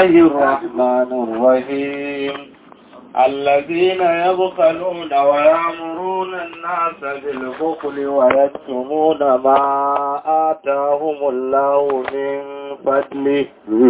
الله الرحمن الرحيم الذين يبخلون ويأمرون الناس بالبخل ويكتمون ما آتاهم الله من فضله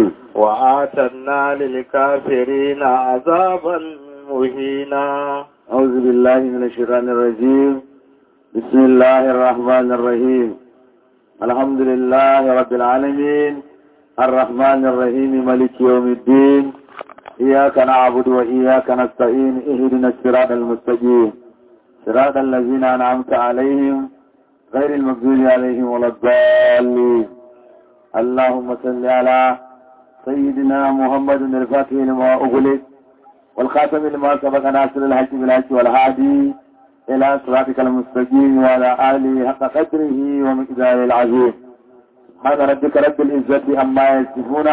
وآتنا للكافرين عذابا مهينا أعوذ بالله من الشيطان الرجيم بسم الله الرحمن الرحيم الحمد لله رب العالمين الرحمن الرحيم ملك يوم الدين إياك نعبد وإياك نستعين اهدنا الصراط المستقيم صراط الذين أنعمت عليهم غير المغضوب عليهم ولا الضالين اللهم صل على سيدنا محمد الفاتح لما أغلق والخاتم لما سبق ناصر الحج بالحج والهادي إلى صراطك المستقيم وعلى آله حق قدره ومقداره العظيم سبحان ربك رب العزة عما يصفون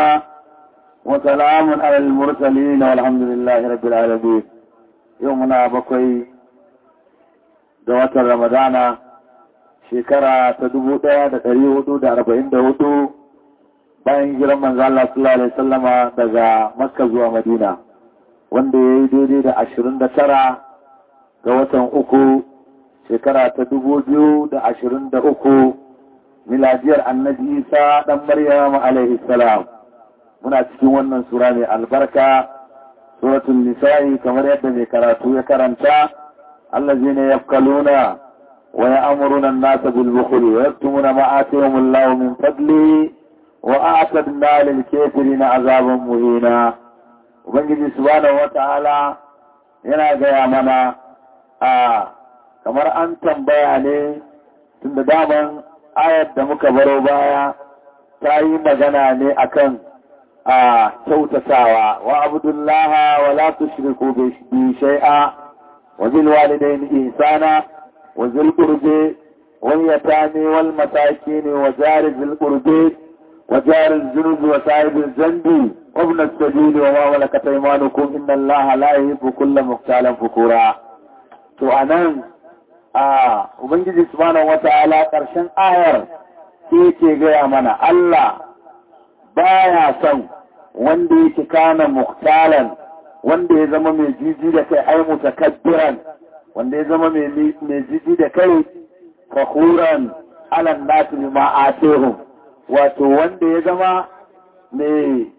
وسلام على المرسلين والحمد لله رب العالمين يومنا بقي دوات رمضان shekara ta dubu ɗaya da ɗari hudu da arba'in da hudu bayan hijiran manzo Allah sallallahu alaihi wasallama daga Makka zuwa Madina wanda ya yi daidai da ashirin da tara ga watan uku shekara ta dubu biyu da ashirin da uku miladiyar annabi Isa ɗan Maryam alaihi salam muna cikin wannan sura mai albarka suratul nisa'i kamar yadda mai karatu ya karanta allazina yafkaluna wa ya'muruna an-nasa bil bukhli wa yaktumuna ma atahum Allah min fadli wa a'tadna lil kafirina azaban muhina ubangiji subhanahu wata'ala yana gaya mana a kamar an tambaya ne tunda daman ayar da muka baro baya ta yi magana ne akan a kyautatawa wa abudullaha wa la tushriku bi shay'a wa bil walidayni ihsana wa zil qurbi wal yatami wal masakin wa jari zil qurbi wa jari al junubi wa sahib al zambi wa ibn as-sabil wa ma malakat aymanukum inna allaha la yuhibbu kulla mukhtalan fukura to anan a ubangiji subhanahu wata'ala karshen ayar sai ke gaya mana Allah baya son wanda yake kana muktalan wanda ya zama mai jiji da kai ai mutakabbiran wanda ya zama mai jiji da kai fakhuran alan nasu bima atihum wato wanda ya zama mai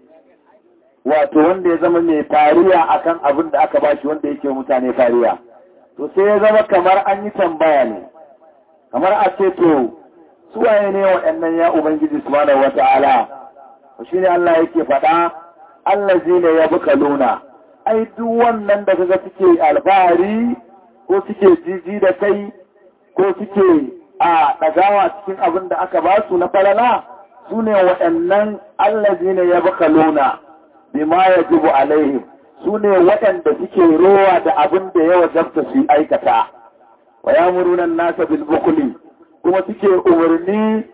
wato wanda ya zama mai fariya akan abin da aka bashi wanda yake mutane fariya to sai ya zama kamar an yi tambaya ne kamar a ce to suwaye ne waɗannan ya ubangiji subhanahu wata'ala shi ne Allah yake faɗa Allah zai ya buka luna ai duk wannan da kaga suke alfahari ko suke jiji da kai ko suke a ɗagawa cikin abin da aka ba su na falala su ne waɗannan Allah zai ya buka luna bima ya jibu alaihim su ne waɗanda suke rowa da abin da ya wajabta su aikata wa ya murunan nasa bilbukuli kuma suke umarni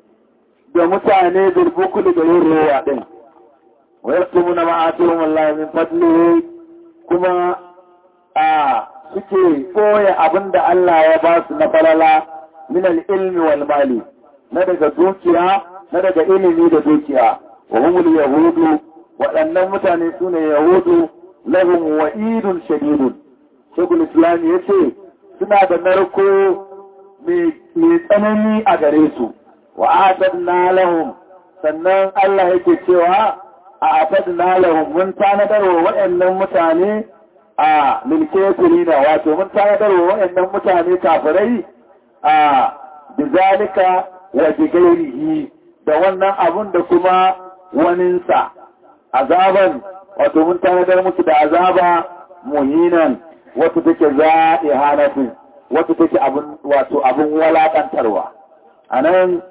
da mutane bilbukuli da yin rowa ɗin wa ya tumu na ma'aturin wallahi min fadli kuma a suke koya abin da Allah ya ba su na falala min ilmi wal mali na daga dukiya na daga ilimi da dukiya wa humul yahudu waɗannan mutane su ne yahudu lahum wa'idun shadidun shekul islam ya ce suna da narko mai tsanani a gare su wa atadna lahum sannan Allah yake cewa a atadna lahum mun tanadar wa waɗannan mutane a lilkefirina wato mun tanadar wa waɗannan mutane kafirai a bizalika wa bigairihi da wannan abun da kuma waninsa azaban wato mun tanadar musu da azaba muhinan wata take za'ihanatu wata take abun wato abun walakantarwa anan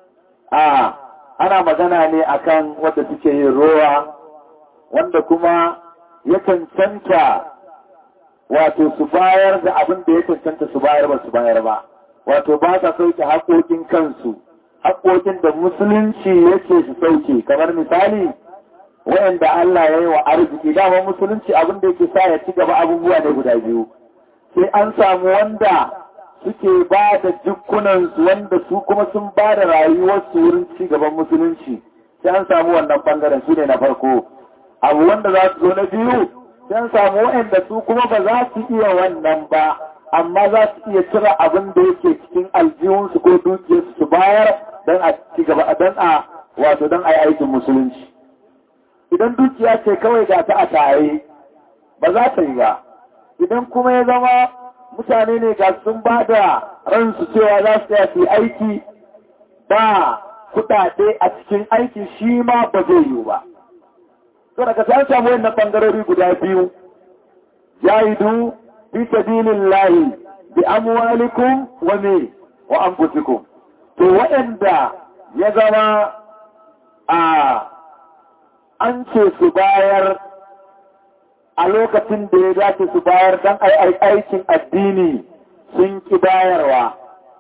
a ana magana ne akan wanda suke yin rowa wanda kuma ya cancanta wato su bayar da abin da ya cancanta su bayar ba su bayar ba wato ba sa sauke haƙoƙin kansu haƙoƙin da musulunci yake su sauke kamar misali wayanda Allah ya yi wa arziki dama musulunci abin da yake sa ya ci gaba abubuwa ne guda biyu sai an samu wanda suke ba da jikunansu wanda su kuma sun ba da rayuwarsu wurin ci gaban musulunci sai an samu wannan bangaren su ne na farko abu wanda za su zo na biyu sai samu waɗanda su kuma ba za su iya wannan ba amma za su iya cire abin da yake cikin aljihunsu ko dukiyarsu su bayar don a ci gaba don a wato don a yi aikin musulunci idan dukiya ce kawai ga ta a tare ba za ta yi ba idan kuma ya zama mutane ne ga sun ba da ransu cewa za su yi aiki ba kudade a cikin aiki shi ma ba zai yiwu ba to daga ta samu wannan bangarori guda biyu jahidu fi sabilillahi bi amwalikum wa me wa anfusikum to waɗanda ya zama a an ce su bayar a lokacin da ya dace su bayar don aikin addini sun ki bayarwa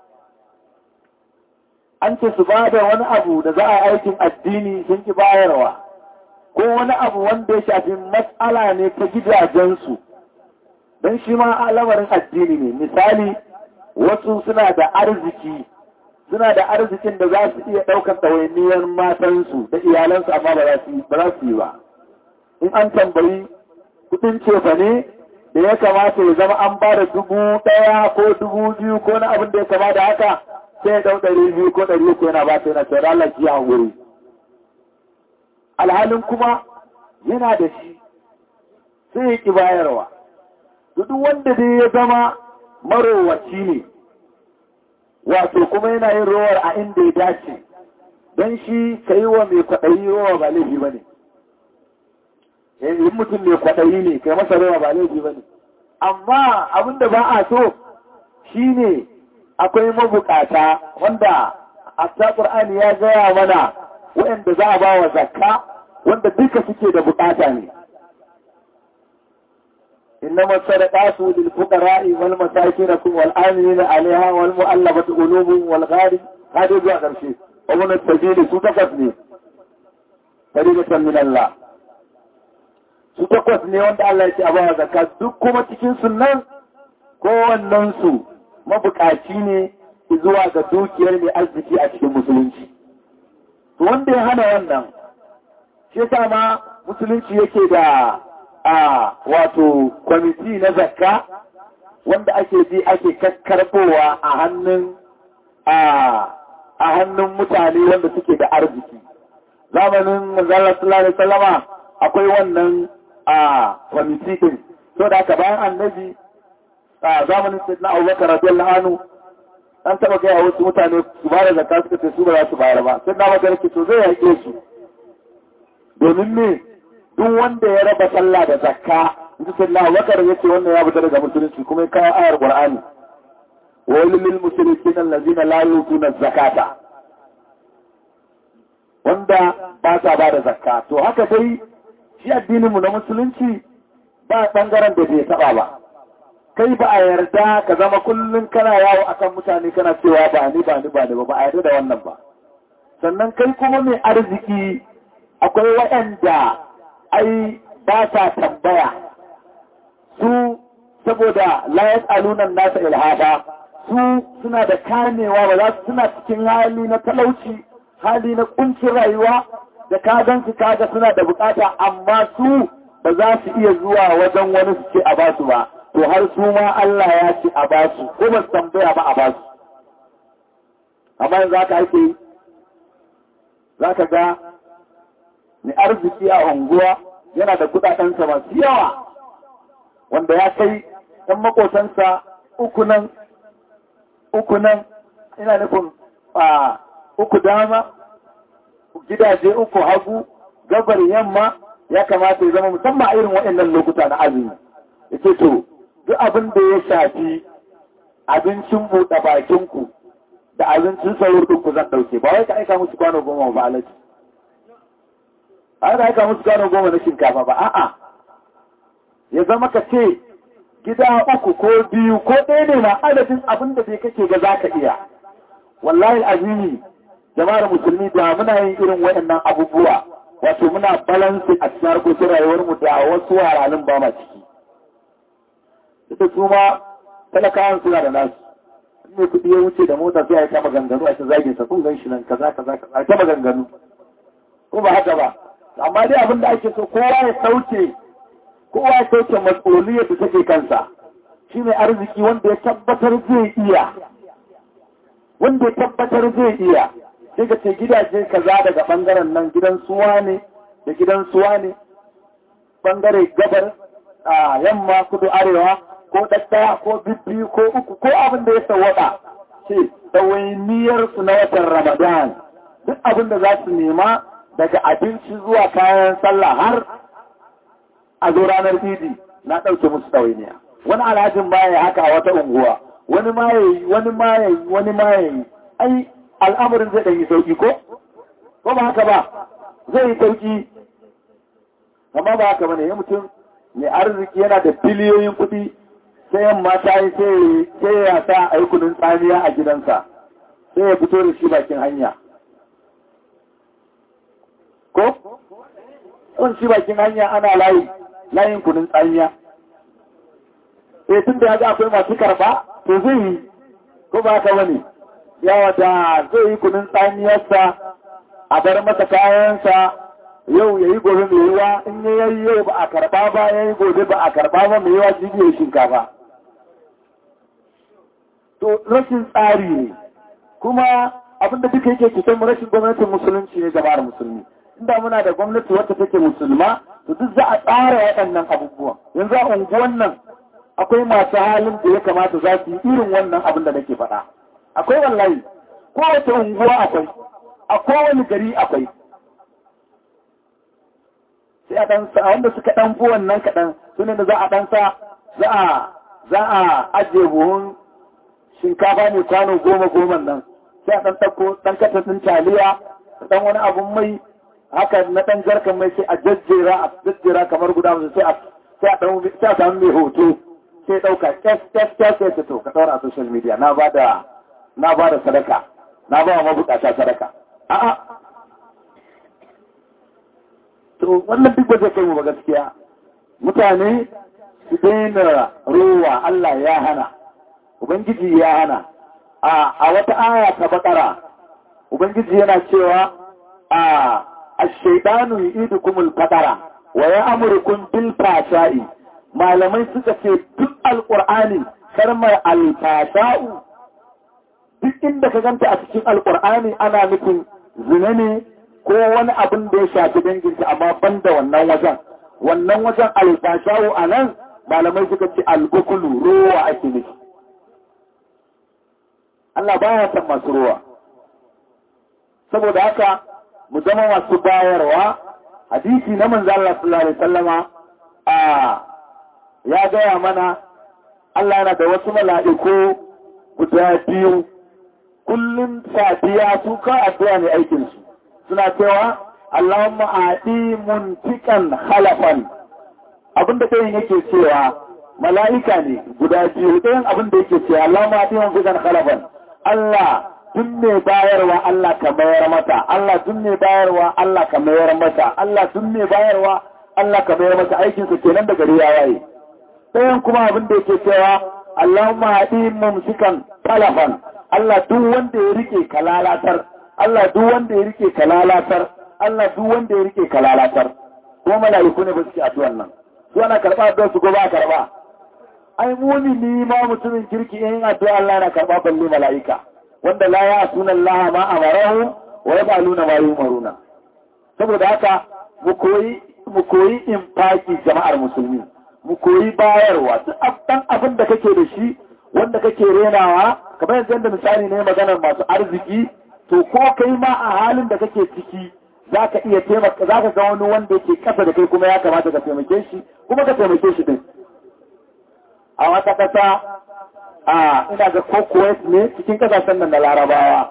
an ce su ba da wani abu da za a aikin addini sun ki bayarwa ko wani abu wanda ya shafi matsala ne ta gidajensu don shi ma lamarin addini ne misali wasu suna da arziki suna da arzikin da za su iya ɗaukar ɗawainiyar matansu da iyalansu amma ba za su yi ba in an tambayi kudin cefa ne da ya kamata ya zama an ba da dubu ɗaya ko dubu biyu ko na abin da ya kama da haka sai ya ɗau ɗari biyu ko ɗari uku yana ba ta yana cewa Allah ki a wuri alhalin kuma yana da shi sai ya ki bayarwa duk wanda dai ya zama marowaci ne wato kuma yana yin rowar a inda ya dace don shi ka yi wa mai kwaɗayi rowa ba laifi ba ne in mutum mai kwaɗayi ne kai masa rowa ba laifi ba ne amma abinda ba a so shi ne akwai mabukata wanda a ta ƙur'ani ya gaya mana waɗanda za a ba wa zakka wanda duka suke da bukata ne إنما الصدقات للفقراء والمساكين والآمنين عليها والمؤلفة قلوبهم والغارب هذا يجوا قرشي ومن السبيل ستقفني فريدة من الله ستقفني وانت الله يتي أبوها زكاة دكما تكين سنان kowannen su mabukaci ne zuwa ga dukiyar mai arziki a cikin musulunci. Wanda ya hana wannan, shi ma musulunci yake da a wato kwamiti na zakka wanda ake ji ake kakkarbowa a hannun a hannun mutane wanda suke da arziki zamanin manzala sallallahu alaihi wasallama akwai wannan a kwamiti din so da aka bayan annabi a zamanin sayyidina Abubakar radiyallahu anhu an taba gaya wasu mutane su ba da zakka suka ce su ba za su bayar ba sai na magana ke to zai yake su domin me duk wanda ya raba sallah da zakka inji sallah bakar yace wannan ya fita daga musulunci kuma ya kawo ayar qur'ani wa lil mushrikin allazina la yutuna zakata wanda ba sa ba da zakka to haka dai shi addinin mu na musulunci ba bangaren da bai taba ba kai ba a yarda ka zama kullun kana yawo akan mutane kana cewa ba ni ba ni ba ni ba ba a yarda da wannan ba sannan kai kuma mai arziki akwai waɗanda ai ba sa tambaya su saboda layas alunan nasa ilhada su suna da kamewa ba za su suna cikin hali na talauci hali na kuncin rayuwa da ka gansu kaga suna da bukata amma su ba za su iya zuwa wajen wani su ce a basu ba to har su ma Allah ya ce a basu ko ba su tambaya ba a basu amma yanzu haka ake yi za ka ga mai arziki a unguwa yana da kudadensa masu yawa wanda ya kai ɗan makotansa uku nan uku nan ina nufin a uku dama gidaje uku hagu gabar yamma ya kamata ya zama musamman a irin waɗannan lokuta na azumi ya ce to duk abin da ya shafi abincin buɗe bakinku da abincin saurin ɗinku zan ɗauke ba wai ka aika musu kwano goma ba alaji a da aika musu kwano goma na shinkafa ba a'a ya zama ka ce gida uku ko biyu ko ɗaya ne na adadin abin da bai kake ga za ka iya wallahi azimi jama'ar musulmi da muna yin irin waɗannan abubuwa wato muna balansi a cikin harkokin rayuwarmu da wasu waranin ba ma ciki ita su ma talakawan suna da nasu ne kuɗi ya wuce da mota sai a yi ta maganganu a ta zagin sa kun gan shi nan kaza kaza kaza ta maganganu ko ba haka ba amma dai abin da ake so kowa ya sauke kowa ya sauke matsoliyar da take kansa shi ne arziki wanda ya tabbatar zai iya wanda ya tabbatar zai iya sai ka ce gidaje kaza daga bangaren nan gidan suwa ne da gidan suwa ne bangare gabar a yamma kudu arewa ko ɗaɗɗaya ko bibbi ko uku ko abin da ya sawwaka ce ɗawainiyar su na watan ramadan duk abin da za su nema daga abinci zuwa kayan sallah har a zo ranar idi na ɗauke musu ɗawainiya wani alhajin baya ya haka a wata unguwa wani ma yayi wani ma yayi wani ma yayi ai al'amarin zai ɗan yi sauki ko ko ba haka ba zai yi sauki amma ba haka bane ya mutum mai arziki yana da biliyoyin kuɗi sai yamma ta yi sai ya sa a yi kudin tsamiya a gidansa sai ya fito da shi bakin hanya ko? sun shi bakin hanya ana layi layin kudin tsamiya sai tun da ya ga akwai masu karba to zai yi ko ba haka wani yawa da zai yi kudin tsamiyarsa a bar masa kayansa yau ya yi gobe mai yiwa in ya yi yau ba a karba ba ya yi gobe ba a karba ba mai yiwa jibiyar shinkafa to rashin tsari ne kuma abinda duka yake kusan rashin gwamnatin musulunci ne jama'ar musulmi inda muna da gwamnati wacce take musulma to duk za a tsara waɗannan abubuwan yanzu a unguwan nan akwai masu halin da ya kamata za su yi irin wannan abin da nake faɗa akwai wallahi kowace unguwa akwai a kowane gari akwai sai a ɗan sa wanda suka ɗan fi wannan kaɗan su ne da za a ɗan sa za a za a ajiye buhun shinkafa ne kwano goma goma nan sai a ɗan ɗauko ɗan katan ɗin taliya ɗan wani abun mai haka na ɗan jarkan mai sai a jajjera a jajjera kamar guda musu sai a sai a ɗan sai a samu mai hoto sai ɗauka kes kes kes sai to ka ɗaura a social media na ba da na ba da sadaka na ba wa mabukata sadaka a'a to wannan duk ba zai kai mu ba gaskiya mutane su daina rowa Allah ya hana ubangiji ya hana a wata aya ta bakara ubangiji yana cewa a ash-shaytanu yu'idukumul faqara wa ya'murukum bil fashai malamai suka ce duk alqur'ani karmar al-fasha'u duk inda ka ganta a cikin alqur'ani ana nufin zina ne ko wani abin da ya shafi danginta amma ban da wannan wajen wannan wajen alfashawo a nan malamai suka ce albukulu rowa ake nufi Allah baya san masu rowa saboda haka mu zama masu bayarwa hadisi na manzo Allah sallallahu alaihi wasallama a ya gaya mana Allah yana da wasu mala'iku guda biyu kullum safiya su ka addu'a ne aikinsu suna cewa Allahumma aɗi muntikan halafan abinda ɗayan yake cewa mala'ika ne guda biyu ɗayan abinda yake cewa Allahumma aɗi muntikan halafan Allah duk mai bayarwa Allah ka mayar mata Allah duk mai bayarwa Allah ka mayar mata Allah duk mai bayarwa Allah ka mayar mata aikinsa kenan da gari ya waye ɗayan kuma abinda yake cewa Allahumma aɗi mumsikan talafan Allah duk wanda ya rike ka lalatar Allah duk wanda ya rike ka lalatar, Allah duk wanda ya rike ka lalatar, ko mala'iku ne ba suke addu'an nan. Su ana karɓa addu'ar su ko ba karɓa. Ai muni ni ma mutumin kirki in addu'a Allah na karɓa balle mala'ika, wanda la ya sunan Allah ma amarahu wa ya baluna ma yumaruna. Saboda haka mu koyi mu koyi infaki jama'ar musulmi, mu koyi bayarwa duk ɗan abin da kake da shi wanda kake renawa kamar yanzu yadda misali ne maganar masu arziki to ko kai ma a halin da kake ciki za ka iya taimaka za ka ga wani wanda yake kasa da kai kuma ya kamata ka taimake shi kuma ka taimake shi din a wata kasa a ina ga ko Kuwait ne cikin kasashen nan na larabawa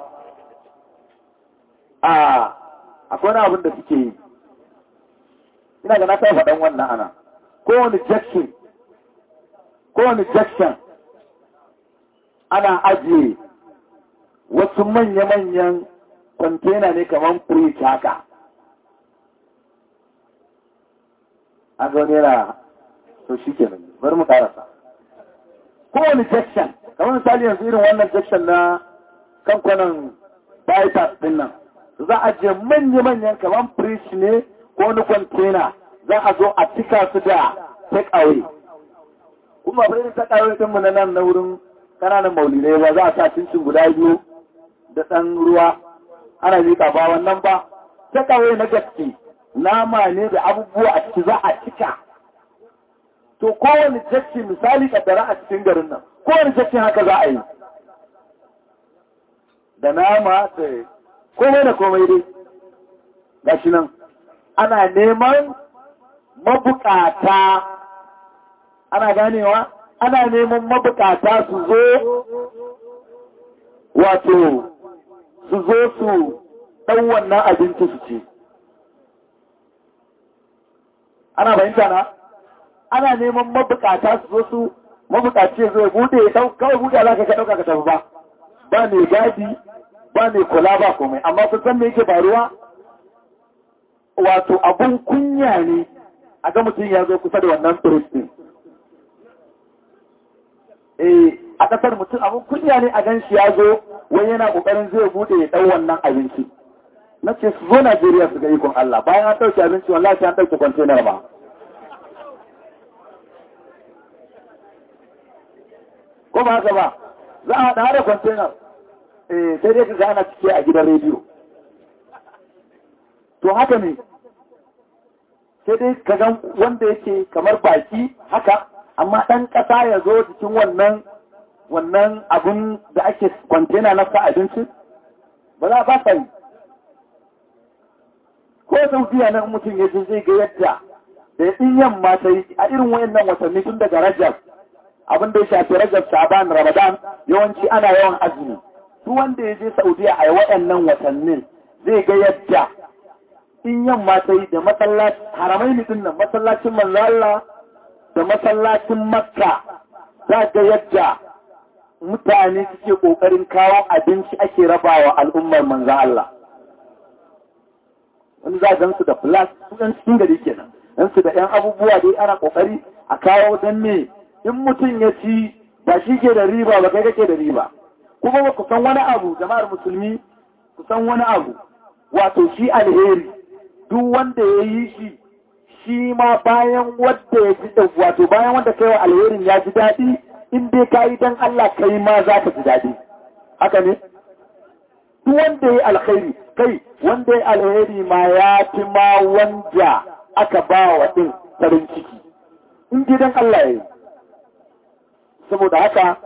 a akwai wani abin da suke yi ina ga na kai faɗan wannan ana kowane jackson kowane jackson ana ajiye wasu manya-manyan kwantena ne kamar fridge haka an zo nera to shi ke nan bari mu karasa kowane jackson kamar misali yanzu irin wannan jackson na kankunan bypass din nan za a je manya-manyan kamar fridge ne ko wani kwantena za a zo a cika su da take away kuma bai da take away din mu na nan na wurin kananan maulidai ba za a sa cincin guda biyu da ɗan ruwa ana miƙa ba wannan ba take away na gaske nama ne da abubuwa a ciki za a cika to kowane jakki misali kaddara a cikin garin nan kowane jakkin haka za a yi da nama da komai da komai dai gashi nan ana neman mabukata ana ganewa ana neman mabukata su zo wato su zo su ɗan wannan abinci su ce ana bayanta na ana neman mabukata su zo su mabukaci zai bude kawai bude za ka ka ɗauka ka tafi ba ba mai gadi ba mai kula ba komai amma kun san me yake faruwa wato abun kunya ne a ga mutum ya zo kusa da wannan turistin eh a kasar mutum abun kunya ne a gan shi ya zo wai yana kokarin zai bude ya dau wannan abinci na ce su zo Najeriya su ga ikon Allah bayan an dauke abinci wallahi an dauke container ba ko ba haka ba za a haɗa da container eh sai dai ka ga ana cike a gidan rediyo to haka ne sai dai ka ga wanda yake kamar baki haka amma ɗan ƙasa ya zo cikin wannan wannan abun da ake kwantena na sa abinci ba za a ba sa yi ko saudiya nan mutum ya je zai ga yadda da in yamma ta yi a irin wayannan watanni tun daga rajab abin da ya shafi rajab shaban ramadan yawanci ana yawan azumi duk wanda ya je saudiya a wayannan watannin zai ga yadda in yamma ta yi da masallaci haramai ne din nan masallacin manzo Allah da masallacin makka za ga yadda mutane suke kokarin kawo abinci ake rabawa al'ummar manzo Allah wani za gansu da flash su ɗan cikin gari kenan dan su da ɗan abubuwa dai ana kokari a kawo dan me in mutum ya ci ba shi ke da riba ba kai kake da riba kuma ba ku san wani abu jama'ar musulmi ku san wani abu wato shi alheri duk wanda ya yi shi shi ma bayan wanda ya ji wato bayan wanda kai wa alherin ya ji daɗi in dai ka yi don Allah kai ma za ka ji daɗi haka ne duk wanda ya yi alkhairi kai wanda ya alheri ma ya fi ma wanda aka ba wa ɗin farin ciki in gidan Allah ya yi saboda haka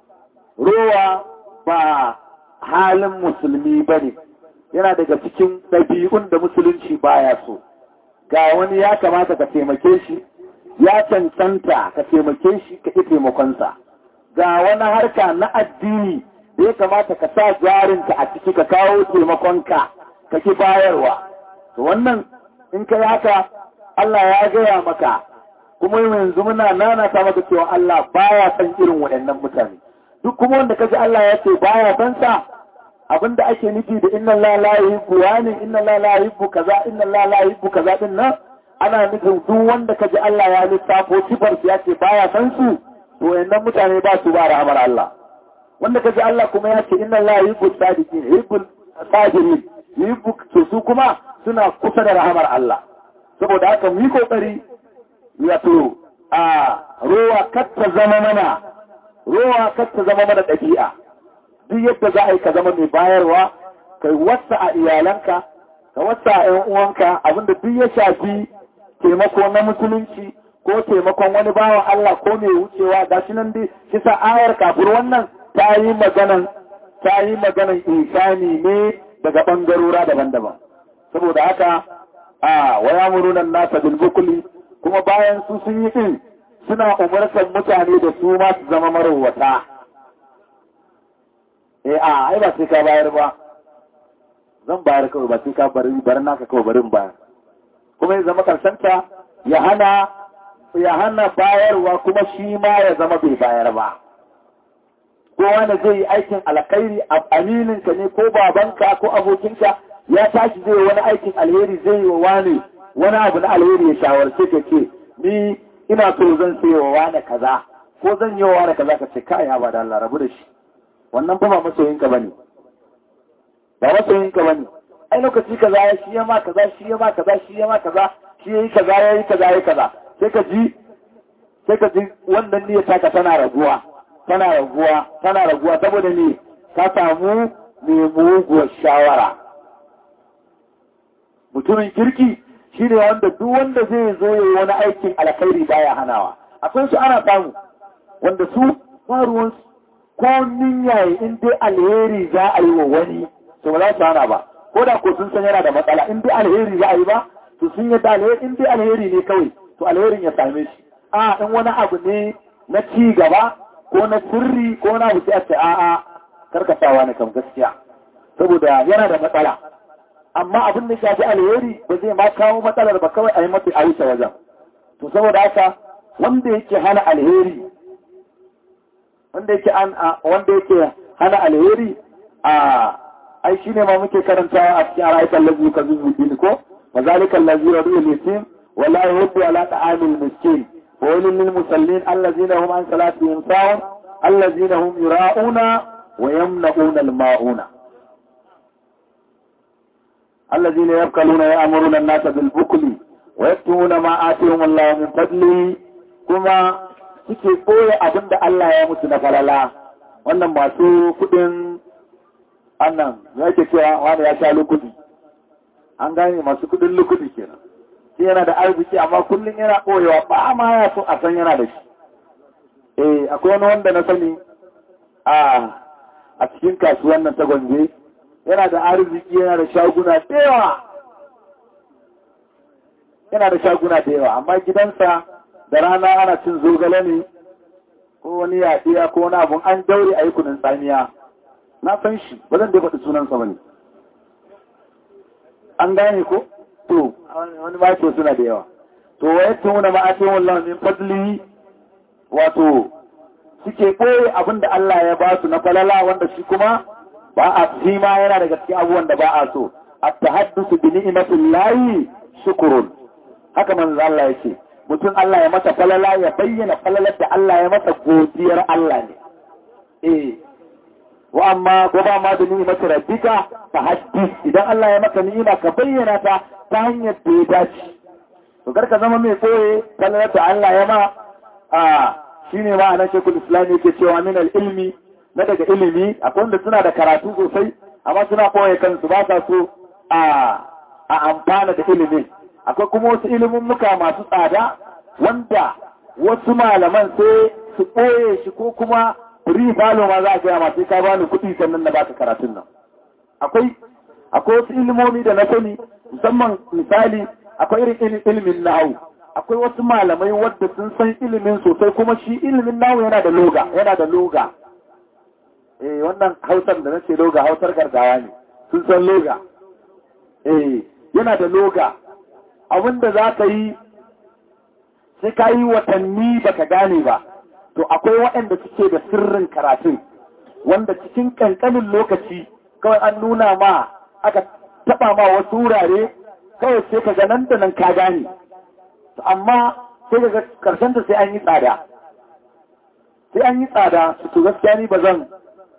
rowa ba halin musulmi ba ne yana daga cikin ɗabi'un da musulunci baya so ga wani ya kamata ka taimake shi ya cancanta ka taimake shi ka ƙi taimakonsa ga wani harka na addini da ya kamata ka sa jarinka a ciki ka kawo taimakonka ka ki bayarwa to wannan in kai haka Allah ya gaya maka kuma yanzu muna nana ta maka cewa Allah baya san irin waɗannan mutane duk kuma wanda kaji Allah ya ce baya san sa abinda ake nufi da inna Allah la yuhibbu wani inna Allah la yuhibbu kaza inna Allah la yuhibbu kaza din nan ana nufin duk wanda kaji Allah ya lissafo sifar ya ce baya san su to waɗannan mutane ba su ba rahmar Allah wanda kaji Allah kuma ya ce inna Allah yuhibbu sadiqin yuhibbu sabirin yuhibbu to su kuma suna kusa da rahamar Allah saboda haka mu yi kokari wato a rowa katta zama mana rowa katta zama mana ɗabi'a duk yadda za a yi ka zama mai bayarwa kai wasa a iyalanka ka wasa a ‘yan uwanka abinda duk ya shafi taimako na musulunci ko taimakon wani bawan Allah ko mai wucewa ga shi nan dai kisa ayar kafin wannan ta yi maganan ta yi maganan insani ne daga ɓangarora daban-daban saboda haka a waya murunan nasa bilbukuli kuma bayan su sun yi ɗin suna umartar mutane da su ma su zama marowata. E a, ai ba sai ka bayar ba, zan bayar kawai ba sai ka bari bari naka kawai barin bayar. Kuma ya zama karshenta ya hana ya hana bayarwa kuma shi ma ya zama bai bayar ba. Ko wani zai yi aikin alkhairi amininka ne ko babanka ko abokinka ya tashi zai wani aikin alheri zai yi wa wani wani abu na alheri ya shawarce ka ce ni ina so zan sai wa wani kaza ko zan yi wa wani kaza ka ce kai ba da Allah rabu da shi wannan ba masoyinka bane ba masoyinka bane ai lokaci kaza ya shi ya ma kaza shi ya ma kaza shi ya ma kaza shi ya yi kaza ya yi kaza ya yi kaza sai ka ji sai ka ji wannan niyyar taka tana raguwa tana raguwa tana raguwa saboda ne ka samu mai muguwar shawara mutumin kirki shi ne wanda duk wanda zai zo ya yi wani aikin alkhairi baya hanawa akwai su ana samu wanda su faruwansu ko ninyaye in dai alheri za a yi wa wani to ba za su hana ba ko da ko sun san yana da matsala in dai alheri za a yi ba to sun yi da alheri in dai alheri ne kawai to alherin ya same shi a in wani abu ne na ci gaba ko na sirri ko na wuce a ce a'a karkatawa ne kam gaskiya saboda yana da matsala amma abin da shafi alheri ba zai ma kawo matsalar ba kawai a yi mata a wuce wajen to saboda haka wanda yake hana alheri wanda yake an wanda yake hana alheri a ai shine ma muke karantawa a cikin ayatan lazi ka zuzu ko wa zalika allazi radu al-yatim wa la yuhibbu ala ta'amil miskin wa walil lil musallin allazina hum an salatihim sahun allazina hum yura'una wa yamna'una al-ma'una الذين يبكلون يأمرون الناس بالبكل ويكتمون ما آتيهم الله من فضله كما suke ɓoye abin da Allah ya mutu na falala wannan masu kudin annan ya ke cewa wani ya sha lukudi an gane masu kudin lukudi kenan shi yana da arziki amma kullum yana ɓoyewa ba ma ya so a san yana da shi eh akwai wani wanda na sani a a cikin kasuwan nan ta gwange yana da arziki yana da shaguna da yawa yana da shaguna da yawa amma gidansa da rana ana cin zogale ne ko wani yaɗiya ko wani abun an daure a yi kunin tsamiya na san shi ba zan dai faɗi sunansa ba ne an gane ko to wani ma ce suna da yawa to wa yadda wuna ma'afin wallah min fadli wato suke ɓoye abin da Allah ya ba su na falala wanda shi kuma ba a fi ma yana daga cikin abubuwan da ba a so a tahaddusu bi ni'matin layi shukurun haka manzo Allah yake mutum Allah ya masa falala ya bayyana falalar da Allah ya masa godiyar Allah ne eh wa amma ko ba ma da ni'imatu rabbika fa haddis idan Allah ya maka ni'ima ka bayyana ta ta hanyar da ya dace to karka zama mai koye falalar da Allah ya ma a shine ma anan shekul islam yake cewa min al-ilmi na daga ilimi akwai wanda suna da karatu sosai amma suna koye kansu ba sa so a a amfana da ilimin akwai kuma wasu ilimin muka masu tsada wanda wasu malaman sai su ɓoye shi ko kuma free falo ma za a gaya masu ka bani kuɗi sannan na baka karatun nan akwai akwai wasu ilimomi da na sani musamman misali akwai irin ilimin nahu akwai wasu malamai wadda sun san ilimin sosai kuma shi ilimin nahu yana da loga yana da loga eh wannan hausar da nace loga hausar gargawa ne sun san loga eh yana da loga abinda za ka yi sai ka yi watanni baka gane ba to akwai waɗanda suke da sirrin karatun wanda cikin ƙanƙanin lokaci kawai an nuna ma aka taɓa ma wasu wurare kawai sai ka nan da nan ka gane amma sai ga karshen da sai an yi tsada sai an yi tsada su to gaskiya ni ba zan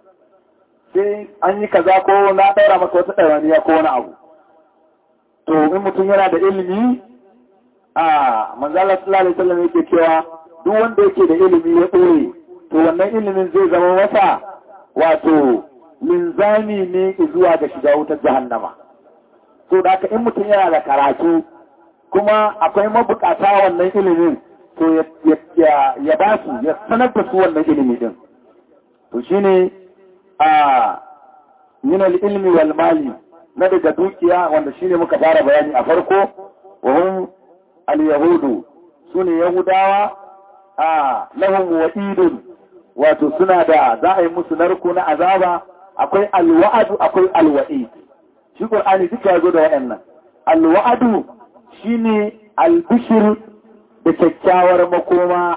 sai an yi kaza ko na ɗaura maka wata ɗauraniya ko wani abu to in mutum yana da ilimi a manzala sallallahu alaihi wasallam yake cewa duk wanda yake da ilimi ya ɓoye to wannan ilimin zai zama masa wato linzami ne zuwa ga shiga wutar jahannama to da haka in mutum yana da karatu kuma akwai mabukata wannan ilimin to ya ba su ya sanar da su wannan ilimi din to shine a min al-ilmi wal mali na daga dukiya wanda shine muka fara bayani a farko wa hum al-yahudu sune yahudawa a lahum wa'idun wato suna da za a yi musu narko na azaba akwai alwa'adu akwai alwa'id shi qur'ani duka yazo da wayannan alwa'adu shine albishir da kyakkyawar makoma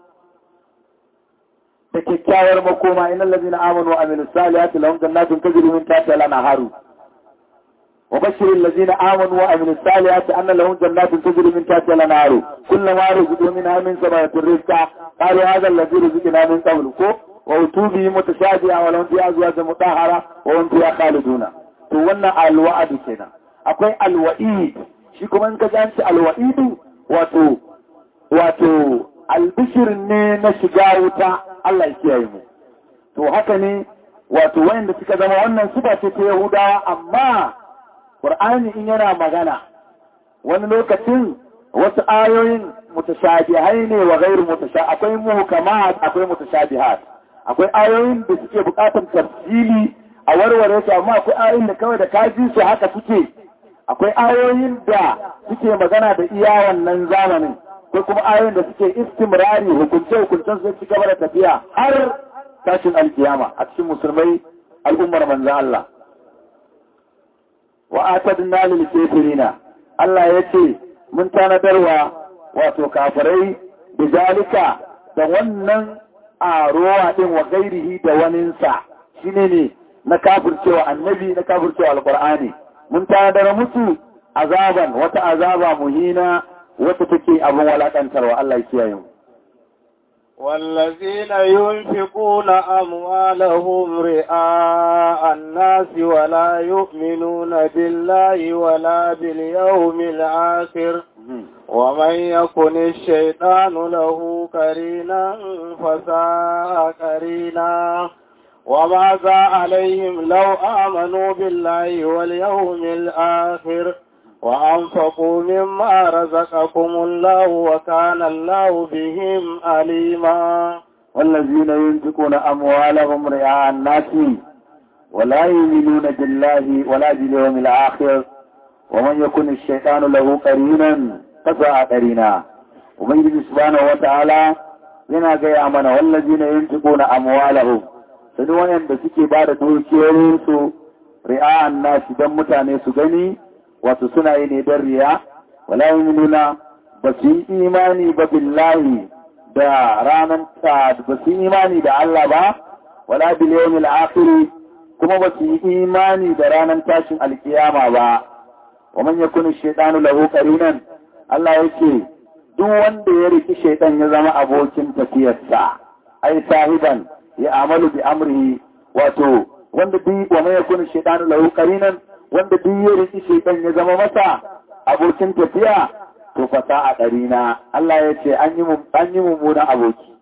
da kyakkyawar makoma innal ladina amanu wa amilus salihati lahum jannatun tajri min tahtiha al-anharu وبشر الذين آمنوا وعملوا الصالحات أن لهم جنات تجري من تحتها الأنهار كلما رزقوا منها من ثمرة الرزق قالوا هذا الذي رزقنا من قبل وأتوا به متشابها ولهم فيها أزواج مطهرة وهم فيها خالدون to wannan alwa'adu kenan akwai alwa'id shi kuma in ka ji an ce alwa'idu wato wato albishir ne na shiga wuta Allah ya kiyaye mu to haka ne wato wayanda suka zama wannan suka ce ta Yahudawa amma Qur'ani in yana magana wani lokacin wasu ayoyin mutashabihai ne wa ghairu mutasha akwai muhkamat akwai mutashabihat akwai ayoyin da suke bukatar tafsili a warware su amma akwai ayoyin da kawai da kaji su haka suke akwai ayoyin da suke magana da iya wannan zamanin akwai kuma ayoyin da suke istimrari hukunce hukuncen su ci gaba da tafiya har tashin alkiyama a cikin musulmai al'ummar manzo Allah wa atadna lil kafirina Allah yace mun tanadarwa wato kafirai da zalika da wannan arowa din wa gairihi da waninsa shine ne na kafircewa annabi na kafircewa alqur'ani mun tanadar musu azaban wata azaba muhina wata take abin walakantarwa Allah ya kiyaye mu والذين ينفقون أموالهم رئاء الناس ولا يؤمنون بالله ولا باليوم الآخر ومن يكن الشيطان له كرينا فساء كرينا وماذا عليهم لو آمنوا بالله واليوم الآخر وأنفقوا مما رزقكم الله وكان الله بهم عليما والذين ينفقون أموالهم رئاء الناس ولا يؤمنون بالله ولا باليوم الآخر ومن يكن الشيطان له قرينا فساء قرينا ومن يجب سبحانه وتعالى yana gaya mana wallazi na yin tuko na amwalahum sani wayanda suke ba da dukiyoyinsu ri'a'an nasi don mutane su gani wato suna yi ne don riya wala nuna ba su yi imani ba billahi da ranar ta ba su yi imani da Allah ba wala bil yawmil akhir kuma ba su yi imani da ranar tashin alkiyama ba wa man yakunu shaytanu lahu qarinan Allah yake duk wanda ya riki shaytan ya zama abokin tafiyarsa ai sahiban ya amalu bi amrihi wato wanda duk wa man yakunu shaytanu lahu qarinan wanda duk ya riki shaitan ya zama masa abokin tafiya to fasa a ɗarina Allah ya ce an yi mummunan aboki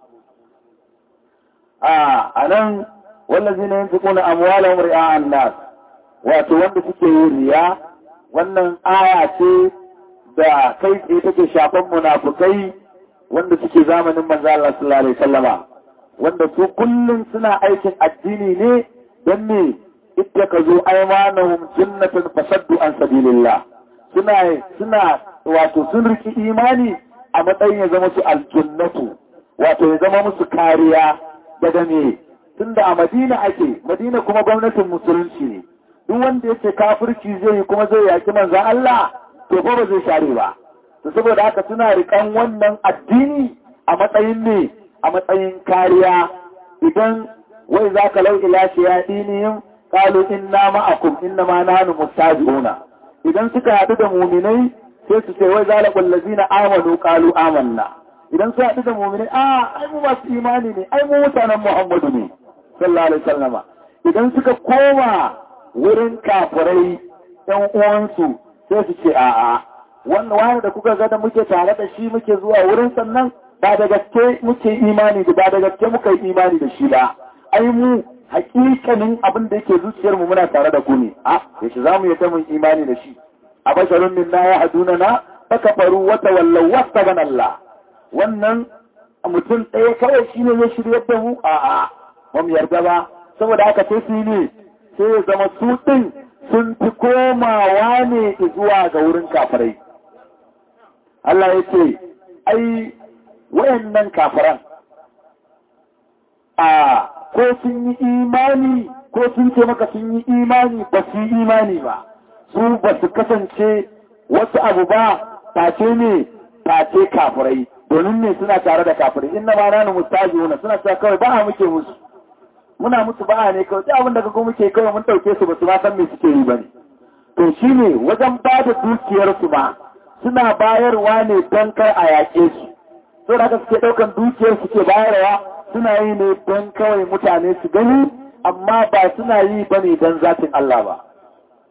a nan wallazi na yin tukuna amwalan ri'a'an nas wato wanda suke yin riya wannan aya ce da kai tsaye take shafan munafukai wanda suke zamanin manzo Allah sallallahu alaihi wasallama wanda su kullum suna aikin addini ne don me ittakazu aymanahum jannatan fasaddu an sabilillah suna suna wato sun riki imani a matsayin ya zama su aljannatu wato ya zama musu kariya daga me tunda a Madina ake Madina kuma gwamnatin musulunci ne duk wanda yake kafirci zai yi kuma zai yaki manzon Allah to fa ba zai share ba to saboda haka suna rikan wannan addini a matsayin ne a matsayin kariya idan wai zaka lau ila shayadinihim qalu inna ma'akum inna ma nahnu mustajiuna idan suka haɗu da muminai sai su ce wai zalaqul ladzina amanu qalu amanna idan su haɗu da muminai a ai mu masu imani ne ai mu mutanen Muhammadu ne sallallahu alaihi wasallama idan suka koma wurin kafirai ɗan uwansu sai su ce a'a wannan wani da kuka ga da muke tare da shi muke zuwa wurin sannan ba da gaske muke imani da ba da gaske muka yi imani da shi ba ai mu hakikanin abin da yake zuciyar mu muna tare da ku ne a yaushe za mu yadda mun imani da shi a basharun minna ya haduna na faka faru wata wallau wasta ban Allah wannan mutum ɗaya kawai shi ne ya shirya da mu a a ba mu yarda ba saboda haka sai su ne sai ya zama su ɗin sun fi komawa ne zuwa ga wurin kafirai Allah ya ce ai wayannan kafiran a ko sun yi imani ko sun ce maka sun yi imani ba su yi imani ba su ba su kasance wasu abu ba face ne face kafirai domin ne suna tare da kafirai inna ma nanu mustajuna suna cewa kawai ba a muke musu muna musu ba ne kawai duk abin da kaga muke kawai mun dauke su ba su ma san me suke yi bane to shine wajen ba da dukiyar su ba suna bayarwa ne don kar a yaƙe su so da haka suke ɗaukan dukiyar suke bayarwa suna yi ne don kawai mutane su gani amma ba suna yi ba ne don zatin Allah ba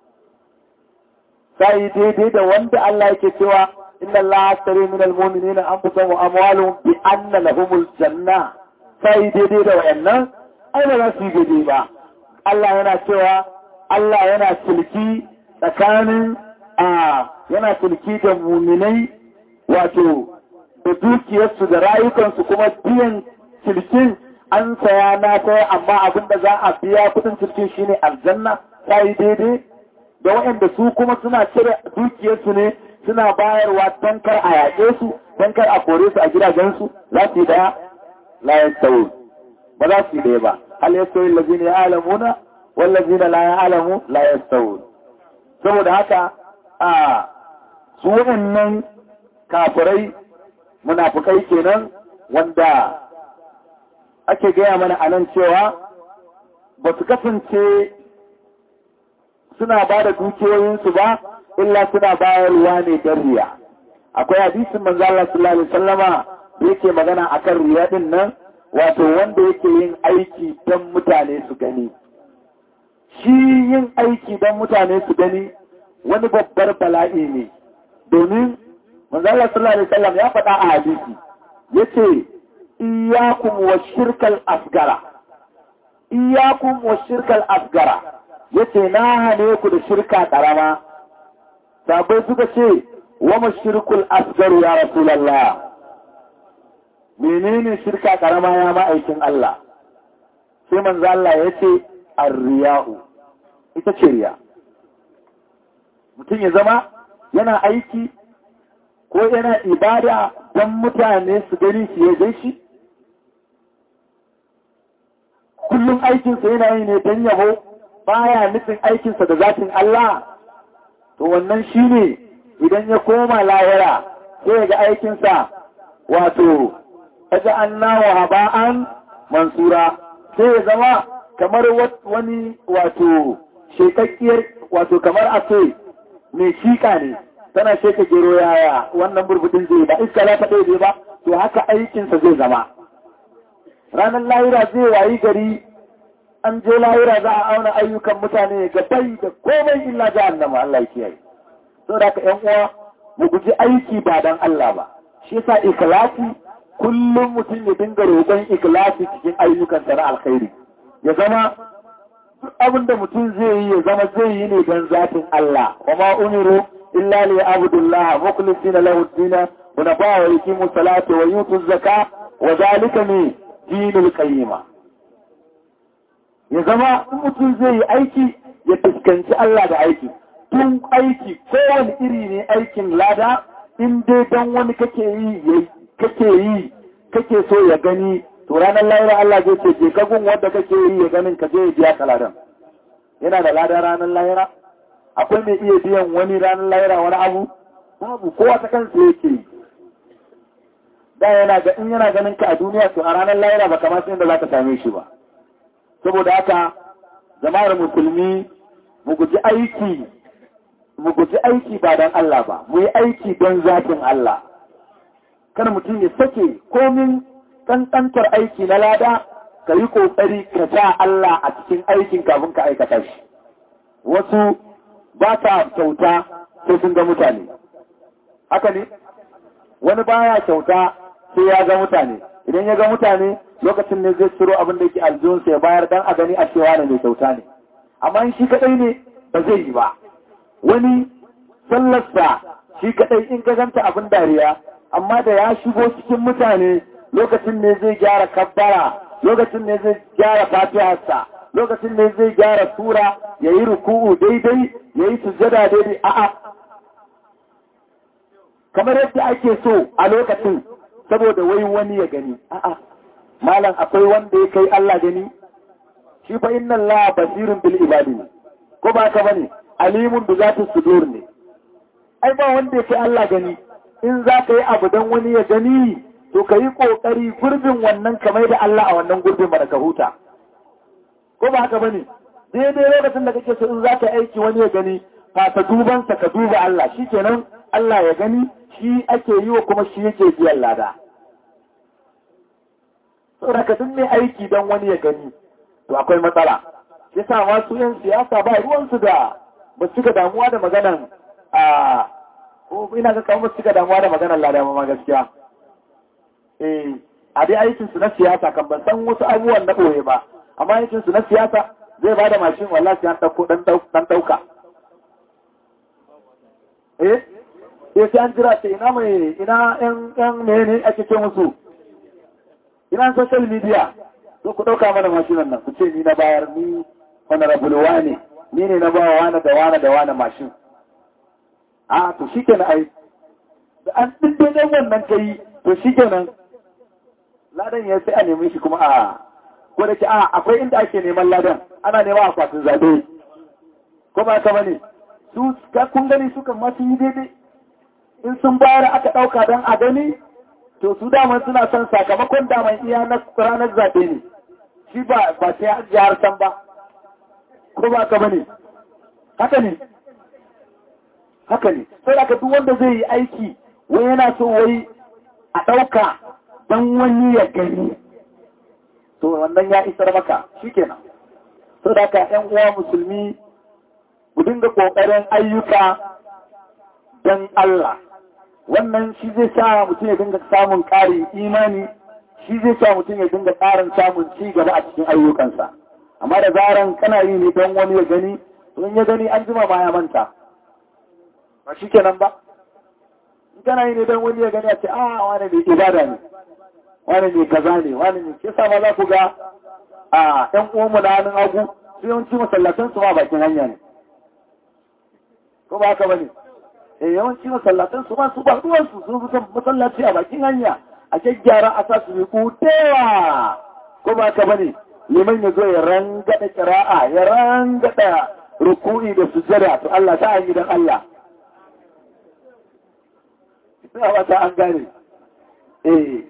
sai daidai da wanda Allah yake cewa inna Allah ashtari min almu'minina anfusahum wa amwaluhum bi anna lahumul janna sai daidai da wayannan ai ba za su yi daidai ba Allah yana cewa Allah yana tilki tsakanin a yana tilki da muminai wato da dukiyarsu da rayukansu kuma biyan tilkin an saya na saya amma abin da za a biya kudin tilkin shine aljanna ta yi daidai da waɗanda su kuma suna cire dukiyarsu ne suna bayarwa don kar a yaƙe su don kar a kore su a gidajensu za su yi daya la ya ba za su yi daya ba hal ya sauyi lazina ya alamuna wallazina la ya alamu la ya saboda haka a su waɗannan kafirai munafukai kenan wanda ake gaya mana a nan cewa ba su kasance suna ba da dukiyoyinsu ba illa suna bayarwa ne don riya akwai hadisin manzo Allah sallallahu alaihi wasallama da yake magana akan riya din nan wato wanda yake yin aiki don mutane su gani shi yin aiki don mutane su gani wani babbar bala'i ne domin manzala sallallahu alaihi wasallam ya faɗa a hadisi yace iyyakum wa shirkal asgara iyyakum wa shirkal asgara yace na hane ku da shirka karama sabai suka ce wa mashirkul asgaru ya rasulullah menene shirka karama ya ma'aikin Allah sai manzo Allah yace arriya'u ita ce riya mutum ya zama yana aiki ko yana ibada don mutane su gani su yaje shi kullum aikinsa yana yi ne don yabo baya nufin aikinsa da zatin Allah to wannan shi ne idan ya koma lahira sai ya ga aikinsa wato kaga annawa haba'an mansura sai ya zama kamar wani wato shekakkiyar wato kamar a ce mai shika ne tana sheka gero yaya wannan burbudin zai ba iska la ta ɗaya ba to haka aikinsa zai zama ranar lahira zai wayi gari an je lahira za a auna ayyukan mutane ga bai da komai illa jahannama Allah ya kiyaye so da ƴan uwa mu guji aiki ba dan Allah ba shi yasa ikhlasi kullum mutum ya dinga roƙon ikhlasi cikin ayyukansa na alkhairi ya zama duk abin da mutum zai yi ya zama zai yi ne don zatin Allah wa ma umiru illa li abdullah mukhlisina lahu ad-din wa nafa wa yuqimu salata wa yutu zaka wa zalika ne dinul qayyima ya zama in mutum zai yi aiki ya fuskanci Allah da aiki tun aiki kowane iri ne aikin lada in dai don wani kake yi kake yi kake so ya gani to ranar lahira Allah zai ce je ka gun wanda kake yi ya ganin ka je ya biya ka ladan yana da ladan ranar lahira akwai mai iya biyan wani ranar lahira wani abu babu kowa ta kansa yake yi da yana ga in yana ganin ka a duniya to a ranar lahira ba kamar sai da za ka same shi ba saboda haka jama'ar musulmi mu guji aiki mu guji aiki ba don Allah ba mu yi aiki don zatin Allah kar mutum ya sake komin kankantar aiki na lada ka yi ƙoƙari ka sa Allah a cikin aikin kafin ka aikata shi. Wasu ba ta kyauta sai sun ga mutane. Haka ne? Wani baya kyauta sai ya ga mutane. Idan ya ga mutane lokacin ne zai ciro abin da yake aljihunsa ya bayar dan a gani a cewa ne mai kyauta ne. Amma in shi kaɗai ne ba zai yi ba. Wani sallarsa shi kaɗai in ka ganta abin dariya amma da ya shigo cikin mutane lokacin ne zai gyara kabbara lokacin ne zai gyara fatiharsa lokacin ne zai gyara sura ya yi ruku'u daidai ya yi sujjada daidai a'a kamar yadda ake so a lokacin saboda wai wani ya gani a'a malam akwai wanda ya kai Allah gani shi fa inna Allah basirun bil ibadi ne ko ba ka bane alimun bi zati sudur ne ai ba wanda ya kai Allah gani in za ka yi abu don wani ya gani to ka yi ƙoƙari gurbin wannan kamar da Allah a wannan gurbin ba da ka huta. Ko ba haka bane daidai lokacin da kake so in za ka aiki wani ya gani fata dubansa ka duba Allah shi kenan Allah ya gani shi ake yi wa kuma shi yake biyan lada. Saboda ka duk mai aiki don wani ya gani to akwai matsala. Shi sa masu yan siyasa ba ruwansu da ba su damuwa da maganan a ko ina ga kawo suka damuwa da maganar lada ma gaskiya eh a dai aikin su na siyasa kan ban san wasu abubuwan na ɓoye ba amma aikin su na siyasa zai ba da mashin wallahi sai an ɗauko ɗan ɗauka eh eh sai an jira ce ina mai ina ƴan ƴan mene ake ce musu ina social media to ku ɗauka mana mashinan nan ku ce ni na bayar ni honorable wane ni ne na ba wa wane da wane da wane mashin a to shi kenan ai da an ɗin dai wannan kai to shi kenan ladan ya sai a nemi shi kuma a ko da ke a akwai inda ake neman ladan ana nema akwatin zaɓe ko ba ka bane su kun gani sukan ma sun yi daidai in sun bayar aka ɗauka don a gani to su daman suna son sakamakon daman iya na ranar zaɓe ne shi ba ba sai a jihar san ba ko ba ka bane haka ne haka ne sai da duk wanda zai yi aiki wai yana so wai a ɗauka don wani ya gani to wannan ya isar maka shikenan so da ka ƴan uwa musulmi ku dinga ƙoƙarin ayyuka don Allah wannan shi zai sa mutum ya dinga samun ƙarin imani shi zai sa mutum ya dinga ƙarin samun ci gaba a cikin ayyukansa amma da zaran kana yi ne don wani ya gani in ya gani an jima ma ya manta ba shi kenan ba in kana yi ne don wani ya gani a ce a wani ne ibada ne wani ne kaza ne wani ne ke sa ma za ku ga a ɗan uwanmu na hannun hagu su yawanci masallatan su ma bakin hanya ne ko ba haka bane eh yawanci masallatan su ma su ba ruwan su sun fi masallaci a bakin hanya a gyaggyara a sa su yi kutewa ko ba haka bane liman ya zo ya rangada kira'a ya rangada ruku'i da sujada to Allah ta an gidan Allah ina wata an gane eh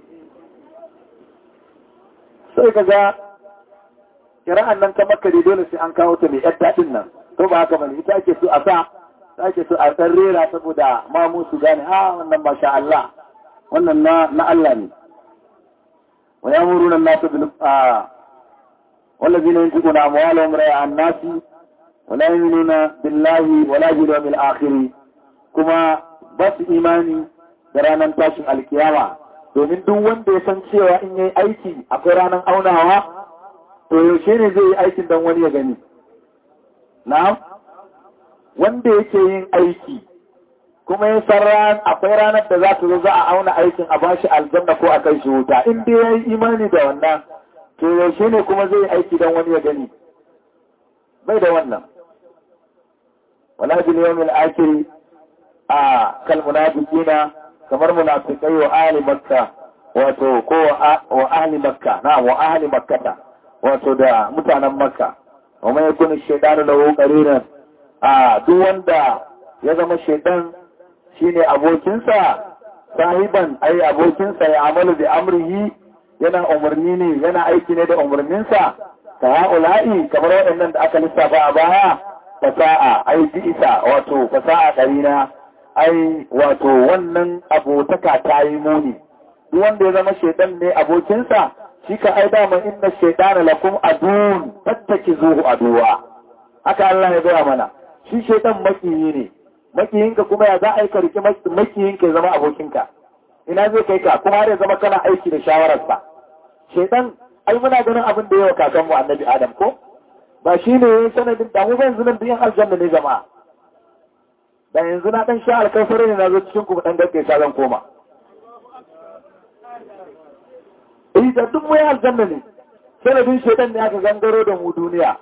sai ka ga kira'an nan ta makare dole sai an kawo ta mai yar daɗin nan to ba haka bane ita ake so a sa ta ake so a ɗan rera saboda mamu su gane ha wannan masha Allah wannan na na Allah ne wa yamuruna an-nasu bil والذين ينفقون أموالهم رياء الناس ولا يؤمنون بالله ولا باليوم الآخر كما بس إيماني برانا تاشن القيامة domin duk wanda ya san cewa in yi aiki akwai ranar aunawa to yaushe ne zai yi aikin don wani ya gani na wanda yake yin aiki kuma ya san ran akwai ranar da za ta zo za a auna aikin a bashi aljanna ko a kai shi wuta in dai ya yi imani da wannan to yaushe ne kuma zai aiki don wani ya gani bai da wannan wala bil yawmil akhir a kal munafiqina kamar munafiqai wa ahli makka wato ko wa ahli makka na wa ahli makkata wato da mutanen makka wa mai yakunu shaytanu lahu qarinan a duk wanda ya zama shaytan shine abokinsa sahiban ai abokinsa ya amalu bi amrihi yana umarni ne yana aiki ne da umarninsa ta ha'ula'i kamar waɗannan da aka lissafa a baya fasa'a ai isa wato fasa'a ƙarina ai wato wannan abotaka ta yi muni duk wanda ya zama shaidan ne abokinsa shi ka ai dama inna shaidana lakum adun tattaki zuhu aduwa haka Allah ya gaya mana shi shaidan makiyi ne makiyinka kuma ya za a yi ka riki makiyinka ya zama abokinka ina zai kai ka kuma har ya zama kana aiki da shawararsa shaitan ai muna ganin abin da yawa kakan mu annabi adam ko ba shi ne yayin sanadin da mu yanzu nan biyan aljanna ne jama'a da yanzu na dan sha alkafare ne na zo cikin ku dan gaske sa zan koma eh da duk mu aljanna ne sanadin shaitan ne aka gangaro da mu duniya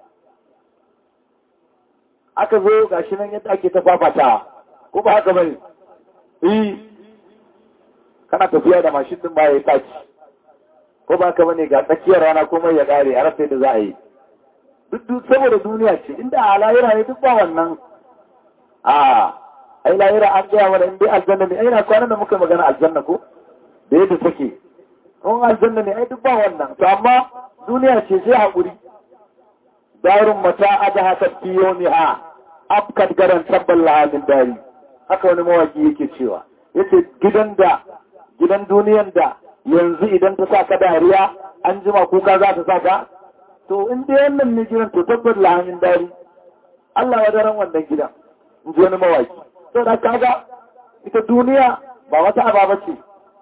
aka zo gashi nan yadda ake ta fafata ko ba haka bane eh kana tafiya da mashin din ba ya taci ko ba ka bane ga tsakiyar rana komai ya kare a rasa da za a yi duk saboda duniya ce inda a lahira ne duk ba wannan a ai lahira an gaya mana in dai aljanna ne ai na kwanan da muka magana aljanna ko da yadda take in aljanna ne ai duk ba wannan to amma duniya ce sai haƙuri darun mata adaha ta fiyoniha afkat garan tabbal lahamin dari haka wani mawaki yake cewa yace gidan da gidan duniyan da yanzu idan ta sa ka dariya an jima kuka za ta sa ka to in dai wannan ne gidan to tabbat lahamin dari Allah ya daren wannan gidan in ji wani mawaki sau da kaga ita duniya ba wata ababa ce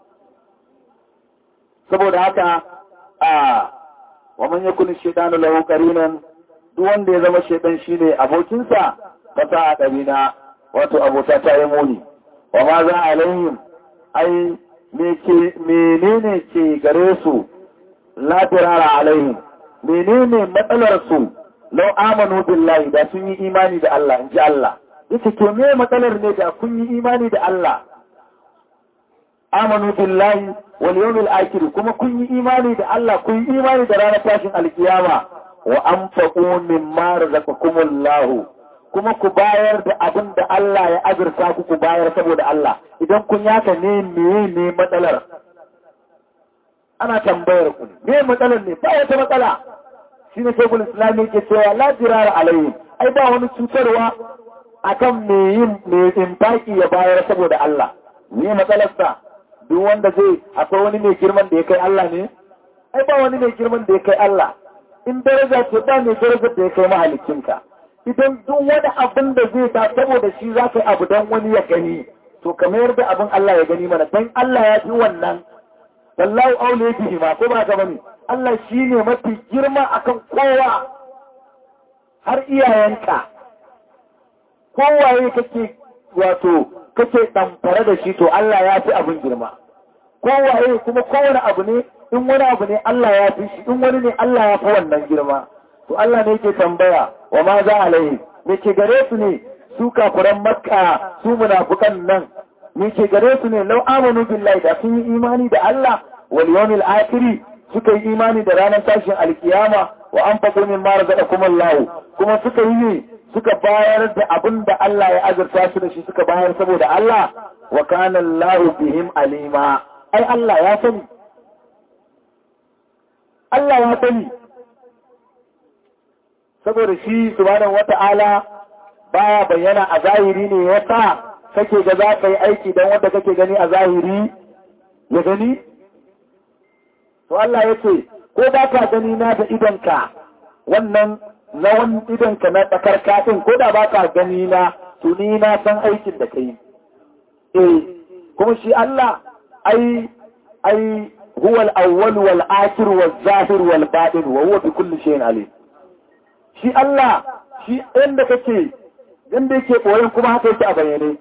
saboda haka a wa man yakun shaytanu lahu qarinan duk wanda ya zama shaytan shine abokinsa fata a ɗarina wato abota ta yi muni wa ma za alaihim ai menene ke gare su la dirara alaihim menene matsalar su lau amanu billahi da sun yi imani da Allah in ji Allah yace to me matsalar ne da kun yi imani da Allah amanu billahi wal yawmil akhir kuma kun yi imani da Allah kun yi imani da ranar tashin alkiyama wa anfaqu mimma razaqakumullahu kuma ku bayar da abin da Allah ya azurta ku ku bayar saboda Allah idan kun yaka ne meye ne matsalar ana tambayar ku me matsalar ne ba wata matsala shi ne shekul islami ke cewa la jirara alayhi ai ba wani cutarwa akan me yin me infaki ya bayar saboda Allah me matsalarsa duk wanda zai akwai wani mai girman da ya kai Allah ne ai ba wani mai girman da ya kai Allah in daraja ce ba mai darajar da ya kai mahalicinka idan duk wani abin da zai ta saboda shi za ka yi abu don wani ya gani to ka mayar da abin Allah ya gani mana don Allah ya fi wannan wallahu aule bihi ma ko ba ka bane Allah shi ne mafi girma akan kowa har iyayenka kowaye kake wato kake ɗamfare da shi to Allah ya fi abin girma kowaye kuma kowane abu ne in wani abu ne Allah ya fi shi in wani ne Allah ya fi wannan girma to Allah ne yake tambaya wa ma za alaihi me ke gare su ne su kafuran makka su munafukan nan me ke gare su ne lau amanu billahi da sun yi imani da Allah wal yawmil akhir suka yi imani da ranar tashin alkiyama wa anfaqu mimma razaqakum Allah kuma suka yi ne suka bayar da abin da Allah ya azurta su da shi suka bayar saboda Allah wa kana Allah bihim alima ai Allah ya sani Allah ya sani saboda shi subhanahu wata'ala baya bayyana a zahiri ne yasa kake ga za ka yi aiki don wanda kake gani a zahiri ya gani to Allah ya ce ko ba ka gani na da idanka wannan na wani idanka na tsakar katin ko da ba ka gani na tuni na san aikin da ka yi eh kuma shi Allah ai ai huwa al-awwal wal akhir wal zahir wal batin wa huwa bi kulli shay'in alim shi Allah shi inda kake inda yake koyon kuma haka yake a bayyane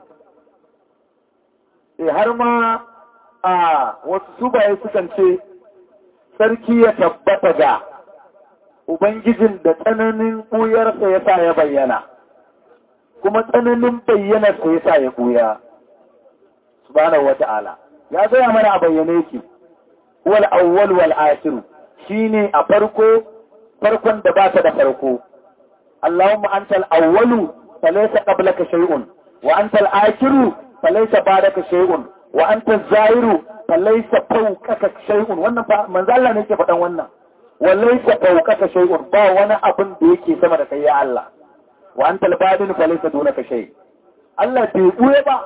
eh har ma a wasu subaye sukan ce sarki ya tabbata ga ubangijin da tsananin ɓuyarsa ya sa ya bayyana kuma tsananin bayyanarsa ya sa ya ɓuya subhanahu wata'ala ya gaya mana a bayyane yake wal awwal wal akhir shine a farko farkon da ba ta da farko Allahumma antal awwalu falaysa qablaka shay'un wa antal akhiru falaysa ba'daka shay'un wa antal zahiru falaysa fawqaka shay'un wannan fa manzo Allah ne yake faɗan wannan walaysa fawqaka shay'un ba wani abin da yake sama da kai ya Allah wa antal badin falaysa dunaka shay Allah bai buye ba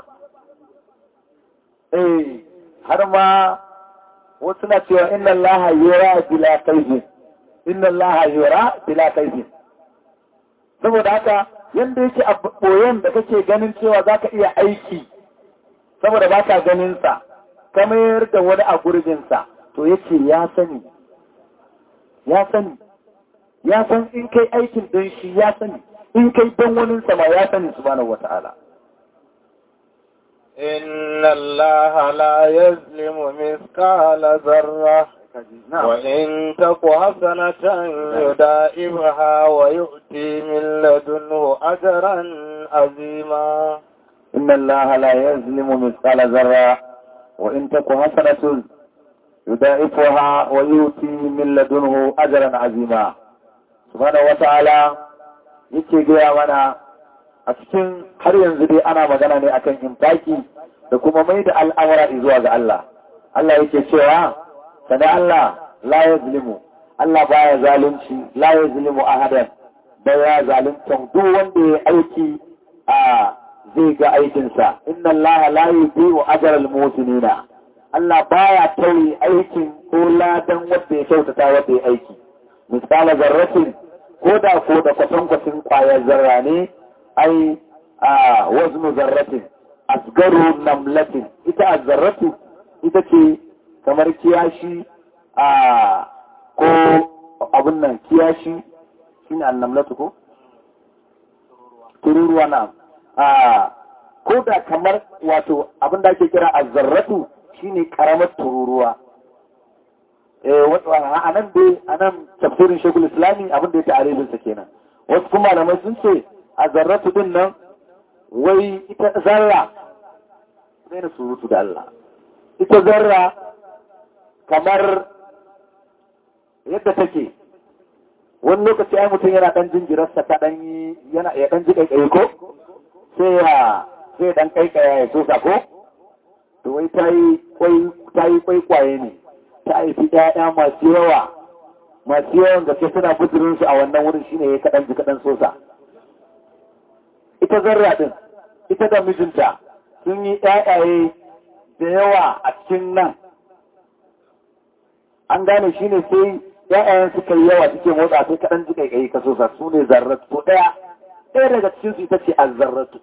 eh har ma wasu na cewa inna Allah yura bila kaifin inna Allah yura bila kaifin saboda haka yanda yake a boyen da kake ganin cewa zaka iya aiki saboda baka ganin sa kamar da wani a gurbin sa to yake ya sani ya sani ya san in kai aikin don shi ya sani in kai don wani sama ya sani subhanahu wata'ala إن الله لا يظلم مثقال ذرة وإن تك حسنة يدائمها ويؤتي من لدنه أجرا عظيما إن الله لا يظلم مثقال ذرة وإن تك حسنة يدائفها ويؤتي من لدنه أجرا عظيما سبحانه وتعالى yake gaya mana a cikin har yanzu dai ana magana ne akan infaki da kuma mai da al'amura zuwa ga Allah. Allah yake cewa, sani Allah la ya zulimu, Allah baya zalunci, la ya zulimu ahadan, baya zaluntan duk wanda ya aiki a zai ga aikinsa. Inna Allah la yi biyu ajaral mutunina. Allah baya tauye aikin ko ladan wanda ya kyautata wanda ya aiki. Misala zarratin, ko da ko da kwatankwacin kwayar zarra ne, ai a waznu zarratin asgaru namlatin ita azzarratu ita ce kamar kiyashi a ko abin nan kiyashi shine annamlatu ko tururuwa na a ko da kamar wato abin da ake kira azzarratu shine karamar tururuwa a nan dai a nan tafsirin shekul islami abin da ya ta'aribinsa kenan wasu kuma malamai sun ce azzarratu din nan wai ita zarra sai na surutu da Allah ita zarra kamar yadda take wani lokaci ai mutum yana dan jinjirarsa ta dan yi yana ya dan ji kaikaye ko sai ya sai dan kaikaya ya sosa ko to wai ta yi kwai ta yi kwai kwaye ne ta haifi ƴaƴa masu yawa masu yawan gaske suna bujirin su a wannan wurin shine ya kadan ji kadan sosa ita zarra din ita da mijinta sun yi ƴaƴaye da yawa a cikin nan an gane shine sai ‘ya'yan suka yi yawa suke motsa sai kaɗan ji kai ka sosa su ne zarratu to ɗaya ɗaya daga cikin su ita ce azzarratu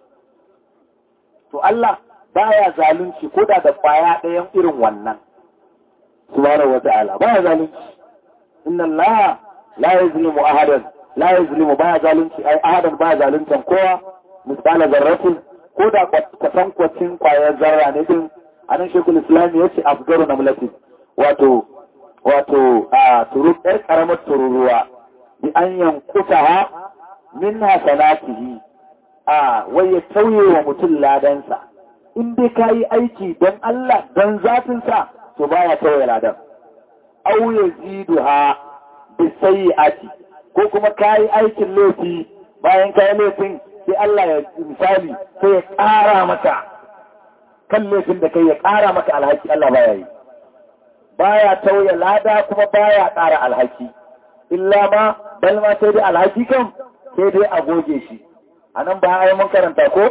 to Allah baya zalunci ko da da kwaya ɗayan irin wannan subhanahu wa ta'ala baya zalunci inna Allah la yuzlimu ahadan la yuzlimu baya zalunci ai ahadan baya zaluntan kowa misala zarratin ko da kwatankwacin kwayar zarra ne din anan shekul islam ya ce afgaru namlatin wato wato a turuk ɗar ƙaramar tururuwa bi an yankuta ha min hasanatihi a wai ya tauye wa mutum ladansa in dai ka yi aiki don Allah don zatinsa to baya tauye ladan au ya zidu ha bi sayyi'ati ko kuma ka yi aikin laifi bayan ka yi laifin sai Allah ya misali sai ya ƙara maka kan laifin da kai ya ƙara maka alhaki Allah baya yi baya tauye lada kuma baya ƙara alhaki illa ma bal ma sai dai alhaki kan sai dai a goge shi a nan ba a mun karanta ko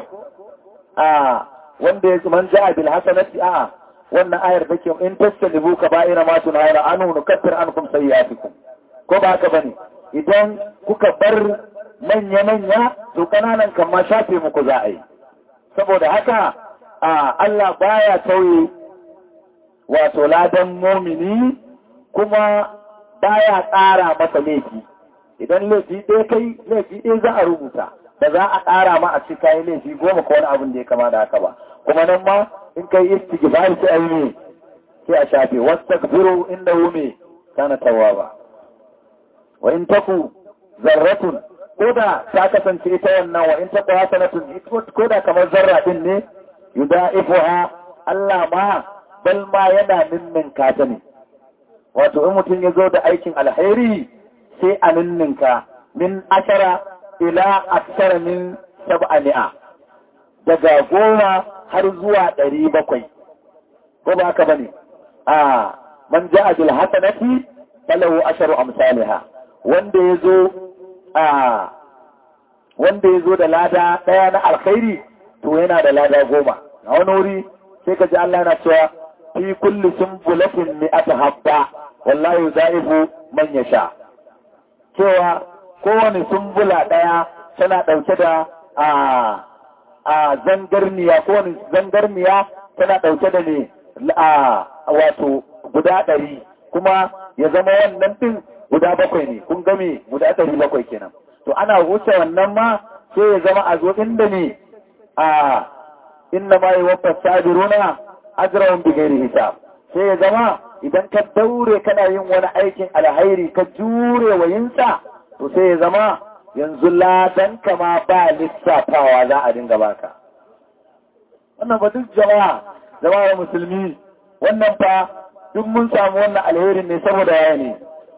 a wanda ya man ja'a bil hasanati a wannan ayar take in tasalibu ka ba'ira ma tunayra anhu nukaffir ankum sayyi'atikum ko ba haka bane idan kuka bar manya manya to kananan kan ma shafe muku za a yi saboda haka a Allah baya tauye wato ladan momini kuma baya ƙara masa laifi idan laifi ɗaya kai laifi ɗaya za a rubuta da za a ƙara ma a ci kayi laifi goma ko wani abin da ya kama da haka ba kuma nan ma in kai istighfar sai ayi ne sai a shafe wastaghfiru innahu me kana tawwaba wa in taku zarratun ko da ta kasance ita wannan wa in taku hasanatun ko da kamar zarra din ne yuda'ifuha Allah ma bal ma yana ninninka ta ne wato in mutum ya zo da aikin alheri sai a ninninka min ashara ila aksara min sab'a mi'a daga goma har zuwa ɗari bakwai ko ba haka bane a man ja'a bil hasanati falahu asharu amsalha wanda yazo a wanda yazo da lada daya na alkhairi to yana da lada goma a wani wuri sai ka ji Allah yana cewa fi kulli sumbulatin mi'ata habba wallahi zaifu man yasha cewa kowane sumbula daya tana dauke da a a zangarniya kowane zangarniya tana dauke da ne a wato guda ɗari kuma ya zama wannan ɗin guda bakwai ne kun game guda ɗari bakwai kenan to ana wuce wannan ma sai ya zama a zo inda ne a inna ma yi wafa sabiruna ajrahum bi ghairi hisab sai ya zama idan ka daure kana yin wani aikin alhairi ka jure wa yinsa to sai ya zama yanzu ladan kama ba lissafawa za a dinga baka wannan ba duk jama'a jama'a musulmi wannan fa duk mun samu wannan alherin ne saboda yaya ne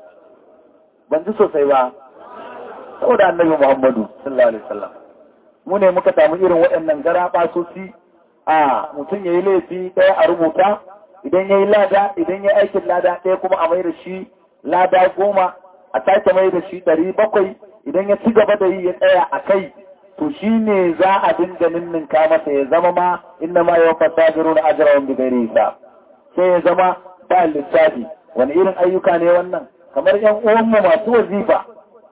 ban ji sosai ba saboda annabi Muhammadu sallallahu alaihi wasallam mu ne muka samu irin waɗannan gara basosi a mutum yayi laifi ɗaya a rubuta idan yayi lada idan yayi aikin lada ɗaya kuma a mai da shi lada goma a sake mai da shi ɗari bakwai idan ya ci gaba da yi ya tsaya a kai to shi ne za a dinga ninninka masa ya zama ma inna ma yawan fasabiru na ajiyarwan bigari sa sai ya zama ba lissafi wani irin ayyuka ne wannan kamar yan uwanmu masu wazifa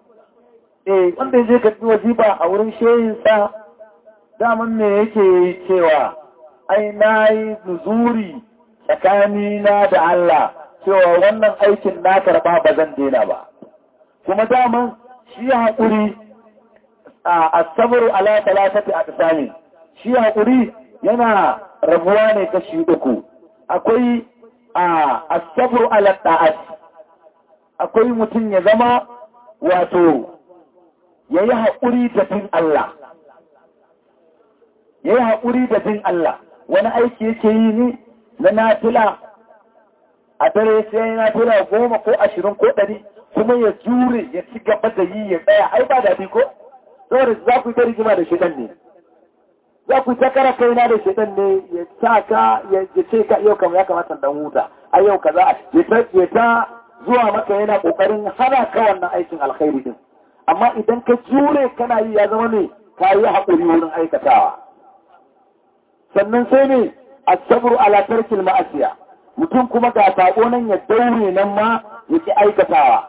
eh wanda ya je ka wazifa a wurin shehin sa daman me yake yi cewa ai na yi nuzuri tsakanina da Allah cewa wannan aikin na karɓa ba zan daina ba kuma daman shi haƙuri a asabar ala talatati a tsami shi haƙuri yana rabuwa ne kashi uku akwai a asabar ala ta'at akwai mutum ya zama wato ya yi haƙuri da bin Allah ya yi haƙuri da bin Allah wani aiki yake yi ne na nafila a dare sai ya nafila goma ko ashirin ko ɗari kuma ya jure ya ci gaba da yi ya tsaya ai ba daɗi ko saboda za ku yi ta rigima da shidan ne za ku ta kara kaina da shidan ne ya sa ka ya ce ka yau kama ya kamata dan huta a yau kaza ya ta zuwa maka yana kokarin hana ka wannan aikin alkhairi din amma idan ka jure kana yi ya zama ne ka yi haƙuri wurin aikatawa sannan sai ne a sabru ala tarkil ma'asiya mutum kuma ga sako nan ya daure nan ma ya ki aikatawa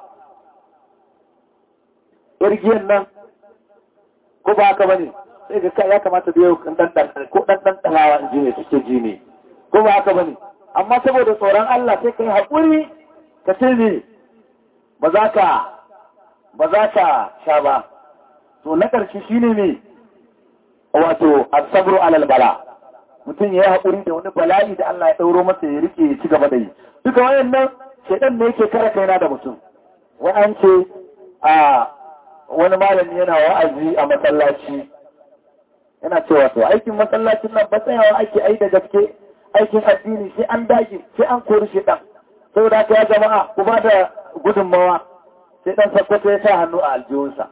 irgiyan nan ko ba haka bane sai ga ya kamata da yau kan dan ko dan dan talawa in ji ne suke ji ne ko ba haka bane amma saboda tsoron Allah sai kai haƙuri ka ce ne ba za ka ba za ka sha ba to na ƙarshe shine ne wato asabru alal bala mutum ya yi haƙuri da wani bala'i da Allah ya ɗauro masa ya rike ya ci gaba da yi duka wayannan shaidan ne yake kara kaina da mutum wai an ce a wani malami yana wa'azi a masallaci yana cewa to aikin masallacin nan ba tsayawa ake ai da gaske aikin addini sai an dage sai an kori shaidan saboda haka ya jama'a ku ba da gudunmawa sai dan sakkwato ya sa hannu a aljihunsa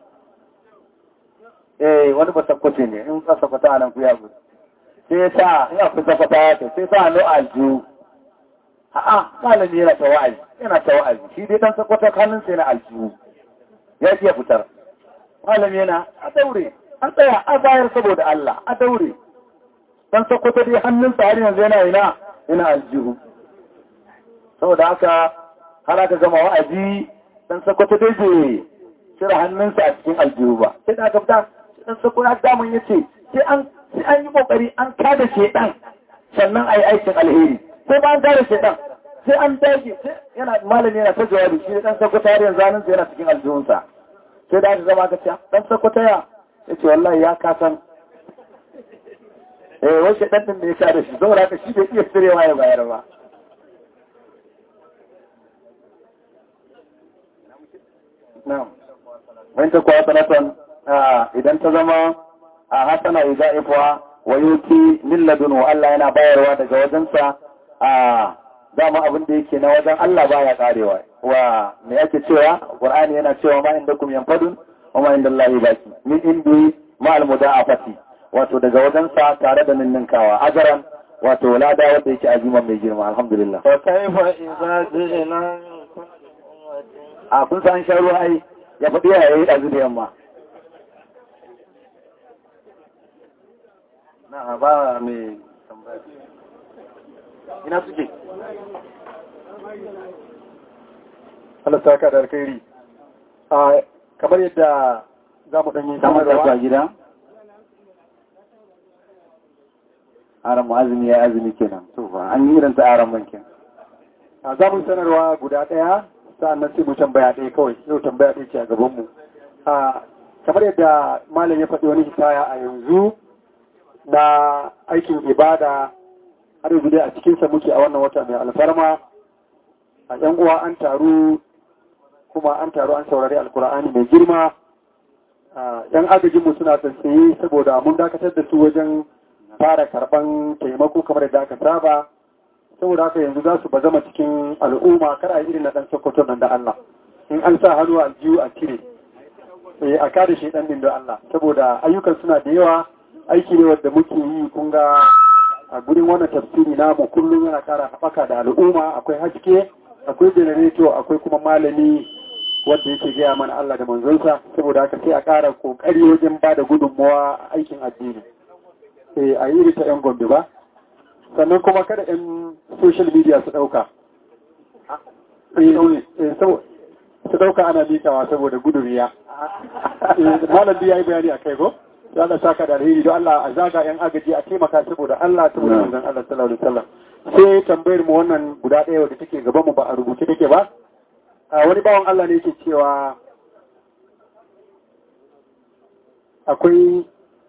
eh wani ba sakkwato ne in ka sakkwato a nan ku ya gudu sai ya sa in akwai sakkwato ya ce sai sa hannu a aljihu a'a malami yana ta wa'azi yana ta wa'azi shi dai dan sakkwato hannun sai na aljihu ya iya fitar malami yana a daure an tsaya a bayar saboda Allah a daure dan sakkwato dai hannunsa har yanzu yana ina yana aljihu saboda haka har aka gama wa'azi dan sakwato dai bai cire hannunsa a cikin aljihu ba sai da aka fita dan sakwato damun ya ce sai an sai an yi kokari an kada shedan sannan a yi aikin alheri sai ba an kada shedan sai an dage yana malami yana ta jawabi shi dan sakwato har yanzu hannunsa yana cikin aljihunsa sai da aka gama aka ce dan sakwato ya ya ce wallahi ya kasan eh wai shedan din da ya kada shi saboda haka shi bai iya tsirewa ya bayar ba Na'am. Wani ta kuwa sanatan idan ta zama a hasana ya za'ifuwa wa yuki milladun wa Allah yana bayarwa daga wajensa a dama abin da yake na wajen Allah baya karewa wa me yake cewa Qur'ani yana cewa ma inda kum yanfadun wa ma inda Allah baki min indi ma al mudafati wato daga wajensa tare da ninninkawa ajaran wato lada wanda yake aziman mai girma alhamdulillah fa kaifa idza ji'na a kun san shan ruwa ai ya faɗi ya yi ɗazu da yamma. Na ba mai tambaya. Ina suke? halatta ka da alkhairi a kamar yadda za mu ɗanyi Kamar da sanarwa gida? Aran mu azumi ya azumi kenan. To ba an yi irin ta aran bankin. a za mu yi sanarwa guda ɗaya sa'an nan sai mu tambaya ɗaya kawai yau tambaya ɗaya ce a gabanmu a kamar yadda malam ya faɗi wani hikaya a yanzu na aikin ibada har yanzu dai a cikinsa muke a wannan wata mai alfarma a ‘yan uwa an taru kuma an taru an saurari alkur'ani mai girma a ‘yan agajinmu suna tsaye saboda mun dakatar da su wajen fara karɓan taimako kamar yadda aka saba saboda haka yanzu za su ba zama cikin al'umma kar a yi irin na ɗan sokoto nan da Allah in an sa hannu a jiyu a cire eh a kada shi ɗan da Allah saboda ayyukan suna da yawa aiki ne wanda muke yi kun ga a gurin wannan tafsiri namu kullum yana ƙara haɓaka da al'umma akwai haske akwai janareto akwai kuma malami wanda yake gaya mana Allah da manzonsa saboda haka sai a ƙara ƙoƙari wajen ba da gudunmawa a aikin addini eh a yi ta 'yan gombe ba sannan kuma kada 'yan social media su ɗauka su ɗauka ana mikawa saboda gudun riya malam ya yi bayani a kai ko ya Allah saka da alheri don Allah a zaga yan agaji a taimaka saboda Allah saboda manzon Allah sallallahu alaihi wasallam sai tambayar mu wannan guda ɗaya wadda take gaban mu ba a rubuce take ba a wani bawan Allah ne yake cewa akwai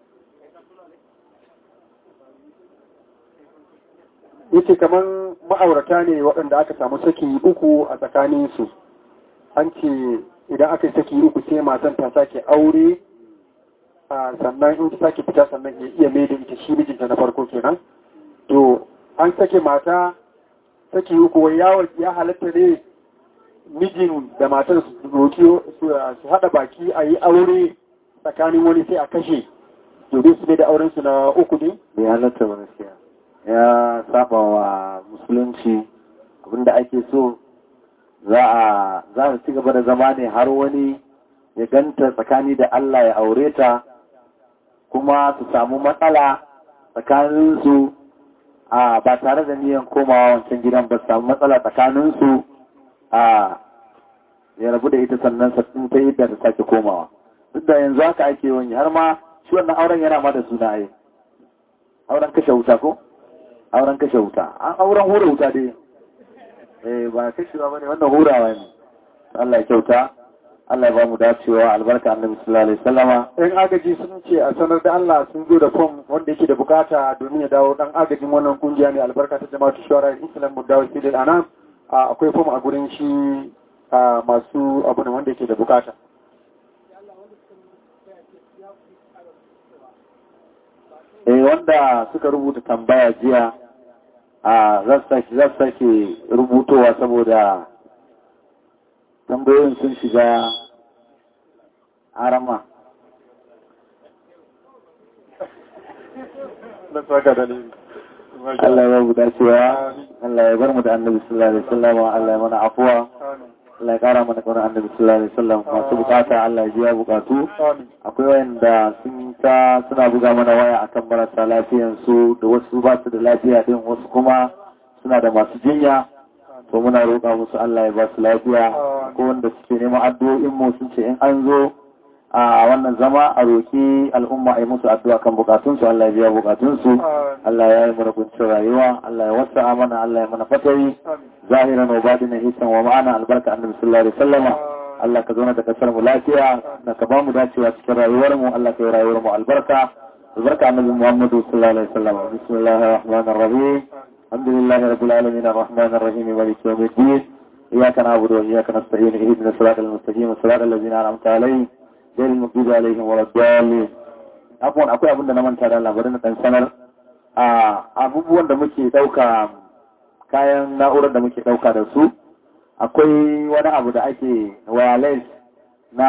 yace kaman ma'aurata ne waɗanda aka samu saki uku a tsakaninsu an ce idan aka yi saki uku sai matan ta sake aure sannan in ta sake fita sannan ya iya mai da ita shi mijinta na farko kenan to an sake mata saki uku wai ya halatta ne mijin da matar su roki su haɗa baki a yi aure tsakanin wani sai a kashe domin su da auren su na uku ne bai halatta ba gaskiya ya saba wa musulunci abinda ake so za a za su ci gaba da zama ne har wani ya ganta tsakani da Allah ya aure ta kuma su samu matsala tsakaninsu a ba tare da niyan komawa wancan gidan ba su samu matsala tsakaninsu a ya rabu da ita sannan sattin ta yadda ta sake komawa duk da yanzu haka ake wani har ma shi wannan auren yana ma da suna ai auren kashe wuta ko auren kashe wuta an auren hura wuta dai eh ba kashewa bane wannan hurawa ne Allah ya kyauta Allah ya ba mu dacewa albarka annabi sallallahu alaihi wasallama yan agaji sun ce a sanar da Allah sun zo da fom wanda yake da bukata domin ya dawo dan agajin wannan kungiya ne albarka ta jama'atu shawara islam mudawa sidil anam akwai fom a gurin shi masu abu ne wanda yake da bukata eh wanda suka rubuta tambaya jiya a za sake rubutowa saboda tambayoyin sun shiga arama Allah ya buɗa cewa Allah ya bar mu da annabi sallallahu alaihi wasallam Allah ya mana afuwa Allah ya kara mana kwanar annabi sallallahu alaihi wasallam masu bukata Allah ya biya bukatu akwai wayanda sun ta suna buga mana waya akan marasa lafiyan su da wasu ba su da lafiya din wasu kuma suna da masu jinya to muna roƙa musu Allah ya ba su lafiya ko wanda suke neman addu'o'in mu sun ce in an zo a wannan zama a roƙi al'umma a yi musu addu'a kan bukatun su Allah ya biya bukatun su Allah ya yi mana kuncin rayuwa Allah ya wasa mana Allah ya mana fatari zahiran wa batinan hisan wa ma'ana albarka annabi sallallahu alaihi wasallama Allah ka zauna da kasar mu lafiya da ka ba mu dacewa cikin rayuwar mu Allah ka yi rayuwar mu albarka albarka annabi Muhammadu sallallahu alaihi wasallam bismillahir rahmanir rahim alhamdulillahi rabbil alamin arrahmanir rahim maliki yawmiddin iyyaka na'budu wa iyyaka nasta'in ihdinas siratal mustaqim siratal ladzina an'amta alaihim ghayril maghdubi alaihim waladdallin akwai akwai abin da na manta da labarin da dan sanar a abubuwan da muke dauka kayan na'urar da muke dauka da su akwai wani abu da ake wireless na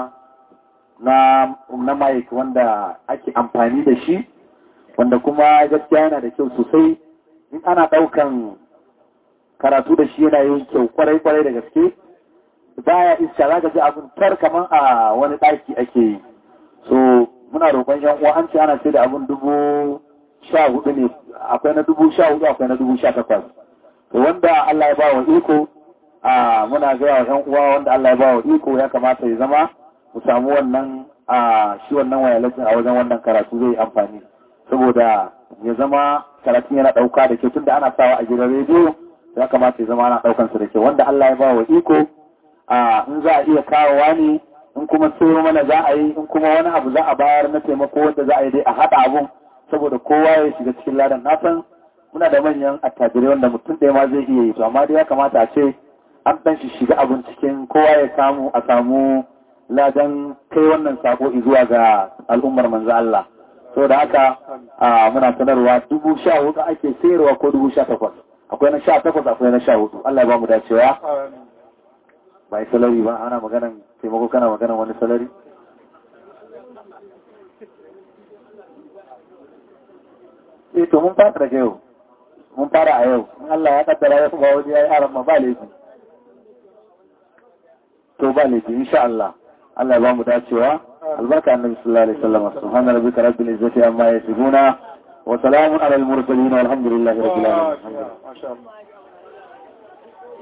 na na mic wanda ake amfani da shi wanda kuma gaskiya yana da kyau sosai in ana daukan karatu da shi yana yin kyau kwarai kwarai da gaske baya iska za ka ji abin tar kamar a wani daki ake yi so muna roƙon yan uwa an ce ana sai da abin dubu sha hudu ne akwai na dubu sha hudu akwai na dubu sha takwas to wanda Allah ya ba wa iko a muna gaya wa 'yan uwa wanda Allah ya ba wa iko ya kamata ya zama mu samu wannan a shi wannan wayalasin a wajen wannan karatu zai amfani saboda ya zama karatun yana ɗauka da kyau tunda ana sawa a gidan rediyo ya kamata ya zama ana ɗaukan su da kyau wanda Allah ya ba wa iko a in za a iya kawowa ne in kuma sayo mana za a yi in kuma wani abu za a bayar na taimako wanda za a yi dai a haɗa abun saboda kowa ya shiga cikin ladan na san muna da manyan attajirai wanda mutum ɗaya ma zai iya yi to amma dai ya kamata a ce an ɗan shi shiga abin cikin kowa ya samu a samu ladan kai wannan sako zuwa ga al'ummar manzo Allah so da haka muna sanarwa dubu sha hudu ake sayarwa ko dubu sha takwas akwai na sha takwas akwai na sha hudu Allah ya ba mu dacewa ba yi salari ba ana maganan taimako kana maganan wani salari eh to mun fara daga yau mun fara a yau in Allah ya kaddara ya ba wani yayi haram ba laifi to ba laifi insha Allah Allah ya ba mu dacewa albarka annabi sallallahu alaihi wasallam subhana rabbika rabbil izzati amma yasifuna wa salamun alal mursalin walhamdulillahi rabbil alamin